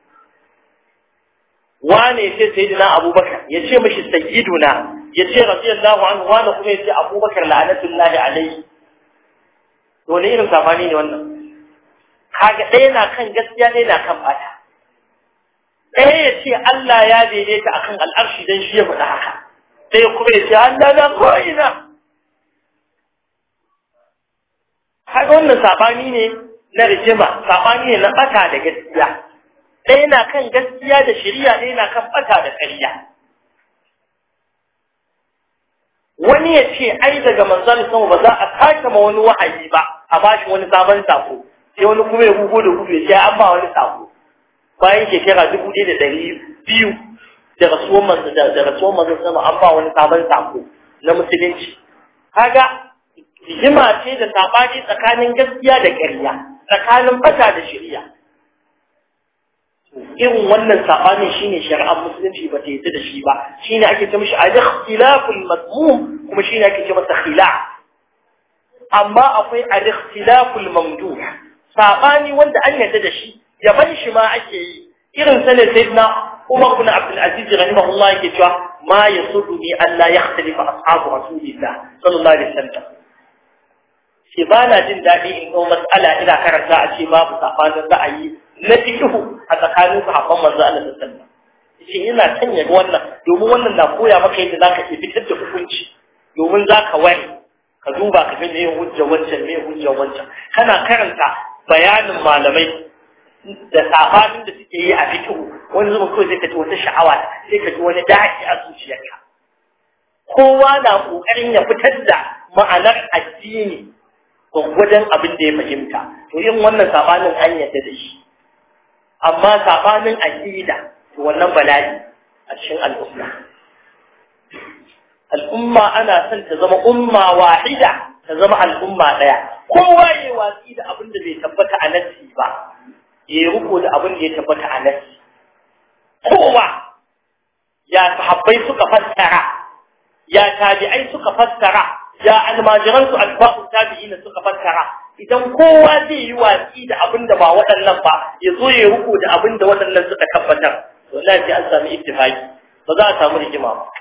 wane ya ce sayyidina abubakar ya ce mashi sayyiduna ya ce radiyallahu anhu wane kuma ya ce abubakar la'anatullahi alaihi to ne irin safani ne wannan kaga ɗaya na kan gaskiya ɗaya na kan bata ɗaya ya ce Allah ya daidaita akan al'arshi dan shi ya faɗa haka ɗaya kuma ya ce Allah na ko'ina kaga wannan sabani ne na rijima sabani ne na bata da gaskiya ɗaya na kan gaskiya da shari'a ɗaya na kan ɓata da ƙarya wani ya ce ai daga manzon sama ba za a sake ma wani wahayi ba a bashi wani sabon sako sai wani kuma ya gugu da gudu ya ce an ba wani sako bayan shekara dubu ɗaya da ɗari biyu da rasuwar manzon da rasuwar manzon sama an ba wani sabon sako na musulunci kaga rigima ce da sabani tsakanin gaskiya da ƙarya tsakanin bata da shari'a irin wannan sabanin shine shari'ar musulunci ba ta yi da shi ba shine ake ce mishi al-ikhtilaful madmum kuma shine ake ce masa khilaf amma akwai al-ikhtilaful mamduh sabani wanda an yarda da shi yaban shi ma ake yi irin sa ne sayyidina Umar ibn Abdul Aziz rahimahullah yake cewa ma yasuduni an la yakhtalifa ashabu rasulillah sallallahu alaihi wasallam shi ba na jin daɗi in ɗau matsala ina karanta a ce babu sabanin ra'ayi na fiqhu a tsakanin sahabban manzo Allah sallallahu alaihi wasallam shi ina son ya ga wannan domin wannan na koya maka yadda zaka iya fitar da hukunci domin zaka wani ka duba ka ga meye hujja wancan meye hujja wancan kana karanta bayanin malamai da sabanin da suke yi a fiqhu wani zuba kawai sai ka ji wata sha'awa sai ka ji wani daɗi a zuciyarka kowa na ƙoƙarin ya fitar da ma'anar addini gwaggwajen abin da ya fahimta to yin wannan sabanin an yadda da shi amma sabanin aqida to wannan bala'i a cikin al'umma al'umma ana son ta zama umma wahida ta zama al'umma daya kowa ya watsi da abin da bai tabbata a nassi ba ya ruko da abin da ya tabbata a nassi kowa ya sahabbai suka fassara ya tabi'ai suka fassara ya almajiransu alfa'u tabi'ina suka fassara idan kowa zai yi watsi da abin da ba waɗannan ba ya zo ya ruku da abin da waɗannan suka tabbatar to Allah sai an sami ittifaki ba za a samu rigima ba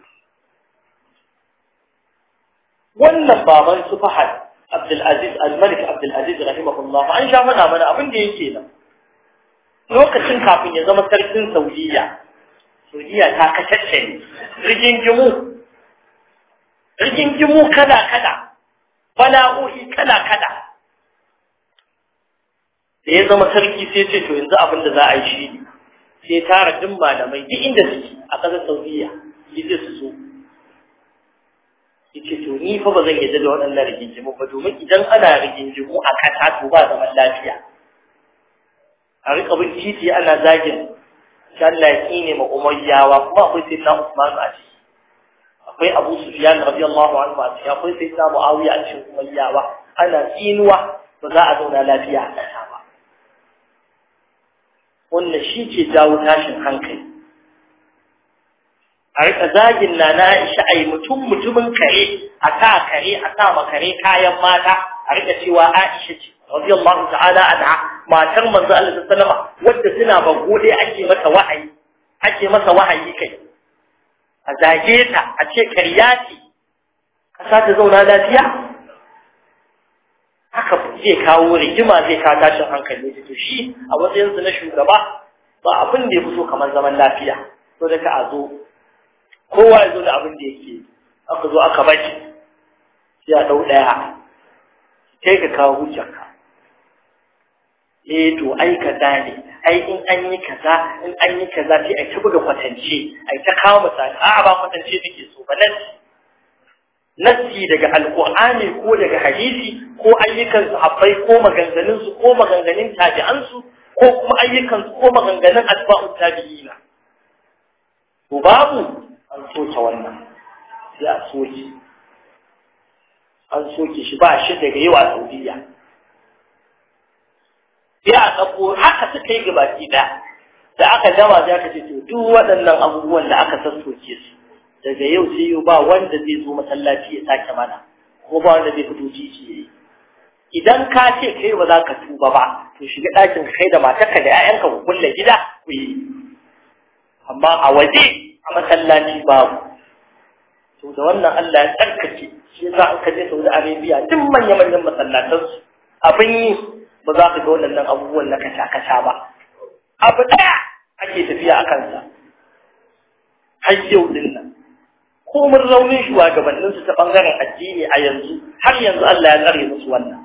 wannan baban su Fahad Abdul Aziz Al-Malik Abdul Aziz rahimahullah an sha mana mana abin da yake nan lokacin kafin ya zama sarkin Saudiya Saudiya ta kashashe ne rigingimu rigingimu kala-kala, bala'o'i kala-kala. Da ya zama sarki sai ce to yanzu abin da za a yi shi ne, sai tara duk malamai duk inda suke a ƙasar Saudiya, ya ce su so. Ya ce to ni fa ba zan yadda da waɗannan rigingimu ba domin idan ana rigingimu a ƙasa to ba zaman lafiya. A riƙa bin titi ana zagin, shi Allah ya ƙine ma umayyawa kuma akwai sai na Usman a ciki. akwai Abu Sufyan radiyallahu anhu a cikin akwai sai na Muawiya a cikin umayyawa ana tsinuwa ba za a zauna lafiya a ƙasa ba wannan shi ke jawo tashin hankali a rika zagin na na Aisha ai mutum mutumin kare a sa kare a sa ma kare kayan mata a rika cewa Aisha ce radiyallahu ta'ala anha matar manzo Allah sallallahu alaihi wasallam wadda suna bagode ake masa wahayi ake masa wahayi kai a zage ta a ce karya ce ƙasa ta zauna lafiya haka zai kawo rigima zai kawo tashin hankali da to shi a matsayinsu na shugaba ba abin da ya fi so kamar zaman lafiya so da ka a zo kowa ya zo da abin da yake aka zo aka baki sai a ɗau ɗaya kai ka kawo hujjarka eh to ai kaza ne ai in an yi kaza in an yi kaza sai ai ta buga kwatance ai ta kawo misali a'a ba kwatance nake so ba nasi nasi daga alqur'ani ko daga hadisi ko ayyukan sahabbai ko maganganun su ko maganganun tabi'an su ko kuma ayyukan su ko maganganun atba'u tabi'ina to babu an soke wannan sai a soke an soke shi ba shi daga yau a Saudiya sai a ɗauko haka suka yi gabaki ɗaya da aka gama sai aka ce to duk waɗannan abubuwan da aka sassoke su daga yau sai yau ba wanda zai zo masallaci ya sake mana ko ba wanda zai fito titi ya yi idan ka ce kai ba za ka tuba ba to shiga ɗakin kai da matarka da 'ya'yanka ku kulle gida ku yi amma a waje a masallaci babu to da wannan Allah ya tsarkake shi yasa an kaje Saudi Arabia duk manya-manyan masallatansu abin yi ba za ka ga waɗannan abubuwan na kasha-kasha ba. Abu ɗaya ake tafiya a kansa, har yau ɗin nan. Komin raunin shugabanninsu ta ɓangaren addini a yanzu, har yanzu Allah ya tsare musu wannan.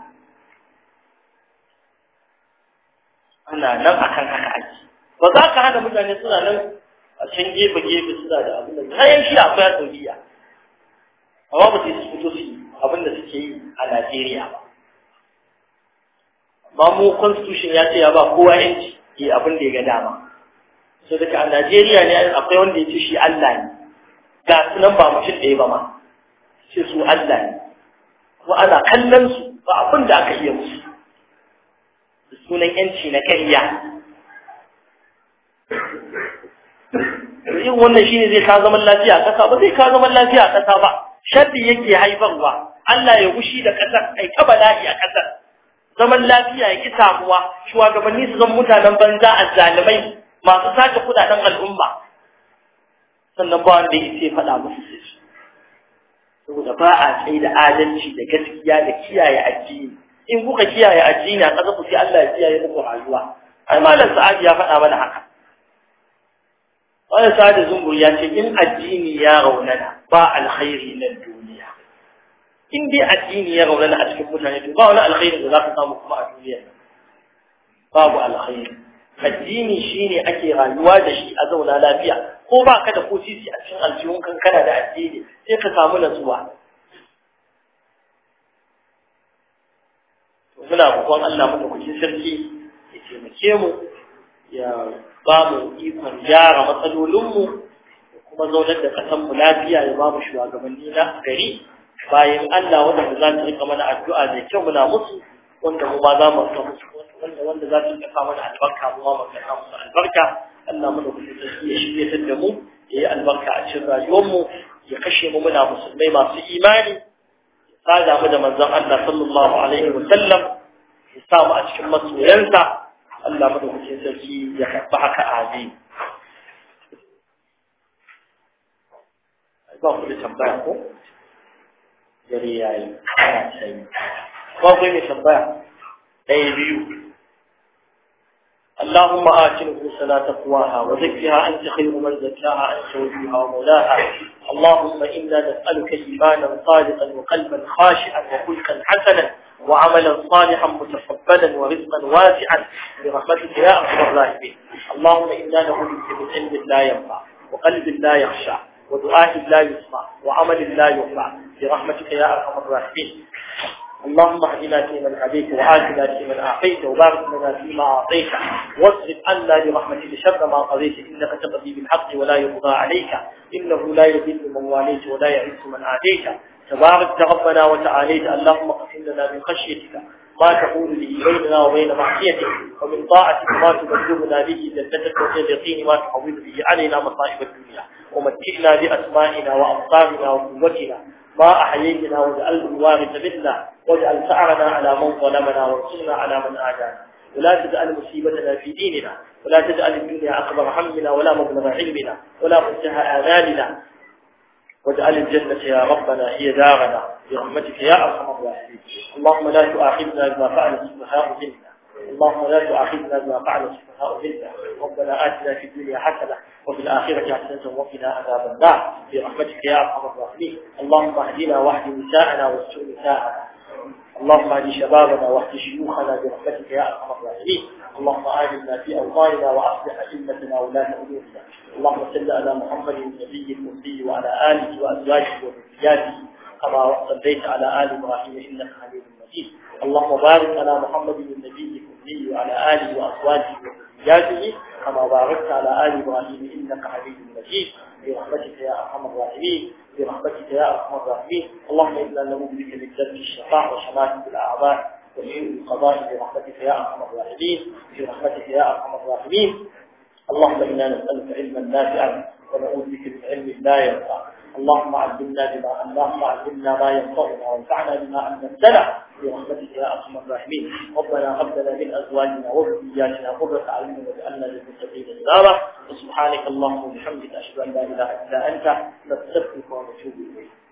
Ana nan akan haka ake. Ba za ka hana mutane suna nan a can gefe-gefe suna da abu da kayan shi akwai a Saudiya. amma ba su yi fito su abin da suke yi a Najeriya ba amma mu constitution ya ce ya ba kowa yanci yi abin da ya ga dama so daga a Najeriya ne akwai wanda ya ce shi Allah ne ga su nan ba mutum ɗaya ba ma ce su Allah ne kuma ana kallon su ba abin da aka iya musu da sunan yanci na ƙarya yin wannan shine zai ka zaman lafiya a ƙasa ba zai ka zaman lafiya a ƙasa ba sharri yake haifarwa Allah ya gushi da ƙasar ai ta bala'i a ƙasar zaman lafiya ya ki samuwa shugabanni su zama mutanen banza a zalimai masu sace kudaden al'umma sannan ba wanda ya ce faɗa musu sai su saboda ba a tsaye da adalci da gaskiya da kiyaye addini in kuka kiyaye addini a ƙasa ku sai Allah ya kiyaye muku rayuwa ai malam sa'adi ya faɗa mana haka Wani sa'ad zungur ya ce in addini ya raunana ba alkhairi na duniya. In dai addini ya raunana a cikin mutane to ba wani alkhairi da za ka samu kuma a duniya. Babu alkhairi. Addini shine ake rayuwa da shi a zauna lafiya ko ba ka da ko sisi a cikin aljihun kankana da addini sai ka samu natsuwa. Muna roƙon Allah madaukakin sarki ya taimake mu ya ba mu ikon gyara matsalolinmu da kuma zaunar da ƙasanmu lafiya ya ba mu shugabanni na gari bayan Allah wanda za su rika mana addu'a mai kyau muna musu wanda mu ba za mu rika musu wanda wanda za su rika mana albarka mu ma mu rika musu albarka Allah mu da kuma sarki ya shirye da mu ya yi albarka a cikin rayuwarmu ya kashe mu muna musulmai masu imani ya sada mu da manzon Allah sallallahu alaihi wa sallam ya sa mu a cikin masoyansa Allah madaukakin sarki ya karɓi haka amin. Ba ku da tambaya ko? Dare ya yi, ana sanyi. Ba ku mai tambaya? Ɗaya biyu. اللهم آت نفوسنا تقواها وزكها أنت خير من زكاها أنت وليها ومولاها اللهم إنا نسألك إيمانا صادقا وقلبا خاشعا وخلقا حسنا وعملا صالحا متقبلا ورزقا واسعا برحمتك يا ارحم الراحمين اللهم انا نعوذ بك من علم لا ينفع وقلب لا يخشع ودعاء لا يسمع وعمل لا ينفع برحمتك يا ارحم الراحمين اللهم اهدنا فيمن هديت وآتنا فيمن أعطيت وبارك لنا فيما أعطيت واصرف عنا برحمتك شر ما قضيت إنك تقضي بالحق ولا يقضى عليك إنه لا يذل من واليت ولا يعز من عاديت تبارك ربنا وتعاليت اللهم اقسم لنا من خشيتك ما تقول به بيننا وبين معصيتك ومن طاعتك ما تبلغنا به جنتك ومن اليقين ما تحول به علينا مصائب الدنيا ومتعنا بأسمائنا وأبصارنا وقوتنا ما أحييتنا واجعله الوارث منا واجعل ثأرنا على من ظلمنا وانصرنا على من آدانا ولا تجعل مصيبتنا في ديننا ولا تجعل الدنيا أكبر همنا ولا مبلغ علمنا ولا منتهى آمالنا واجعل الجنة يا ربنا هي دارنا برحمتك يا أرحم الراحمين اللهم لا تؤاخذنا بما فعل السفهاء منا اللهم لا تؤاخذنا بما فعل السفهاء منا ربنا آتنا في الدنيا حسنة وفي الآخرة حسنة وقنا عذاب النار برحمتك يا أرحم الراحمين اللهم اهدنا واهد نساءنا واستر نساءنا اللهم اهد شبابنا واهد شيوخنا برحمتك يا ارحم الراحمين اللهم آمنا في أوطاننا وأصلح أئمتنا ولاة أمورنا اللهم صل على محمد النبي الأمي وعلى آله وأزواجه وذرياته كما صليت على آل إبراهيم إنك حميد مجيد اللهم بارك على محمد النبي الأمي وعلى آله وأزواجه وذرياته كما باركت على آل إبراهيم إنك حميد مجيد برحمتك يا أرحم الراحمين برحمتك يا أرحم الراحمين اللهم إنا نعوذ بك من ذنب الشقاء وشماتة الأعضاء وسوء القضاء برحمتك يا أرحم الراحمين برحمتك يا أرحم الراحمين اللهم إنا نسألك علما نافعا ونعوذ بك من علم لا ينفع اللهم علمنا بما اللهم علمنا ما ينفعنا وانفعنا بما علمتنا برحمتك يا ارحم الراحمين ربنا هب لنا من ازواجنا وذرياتنا قرة اعين واجعلنا للمتقين اماما وسبحانك اللهم وبحمدك اشهد ان لا اله الا انت نستغفرك ونتوب اليك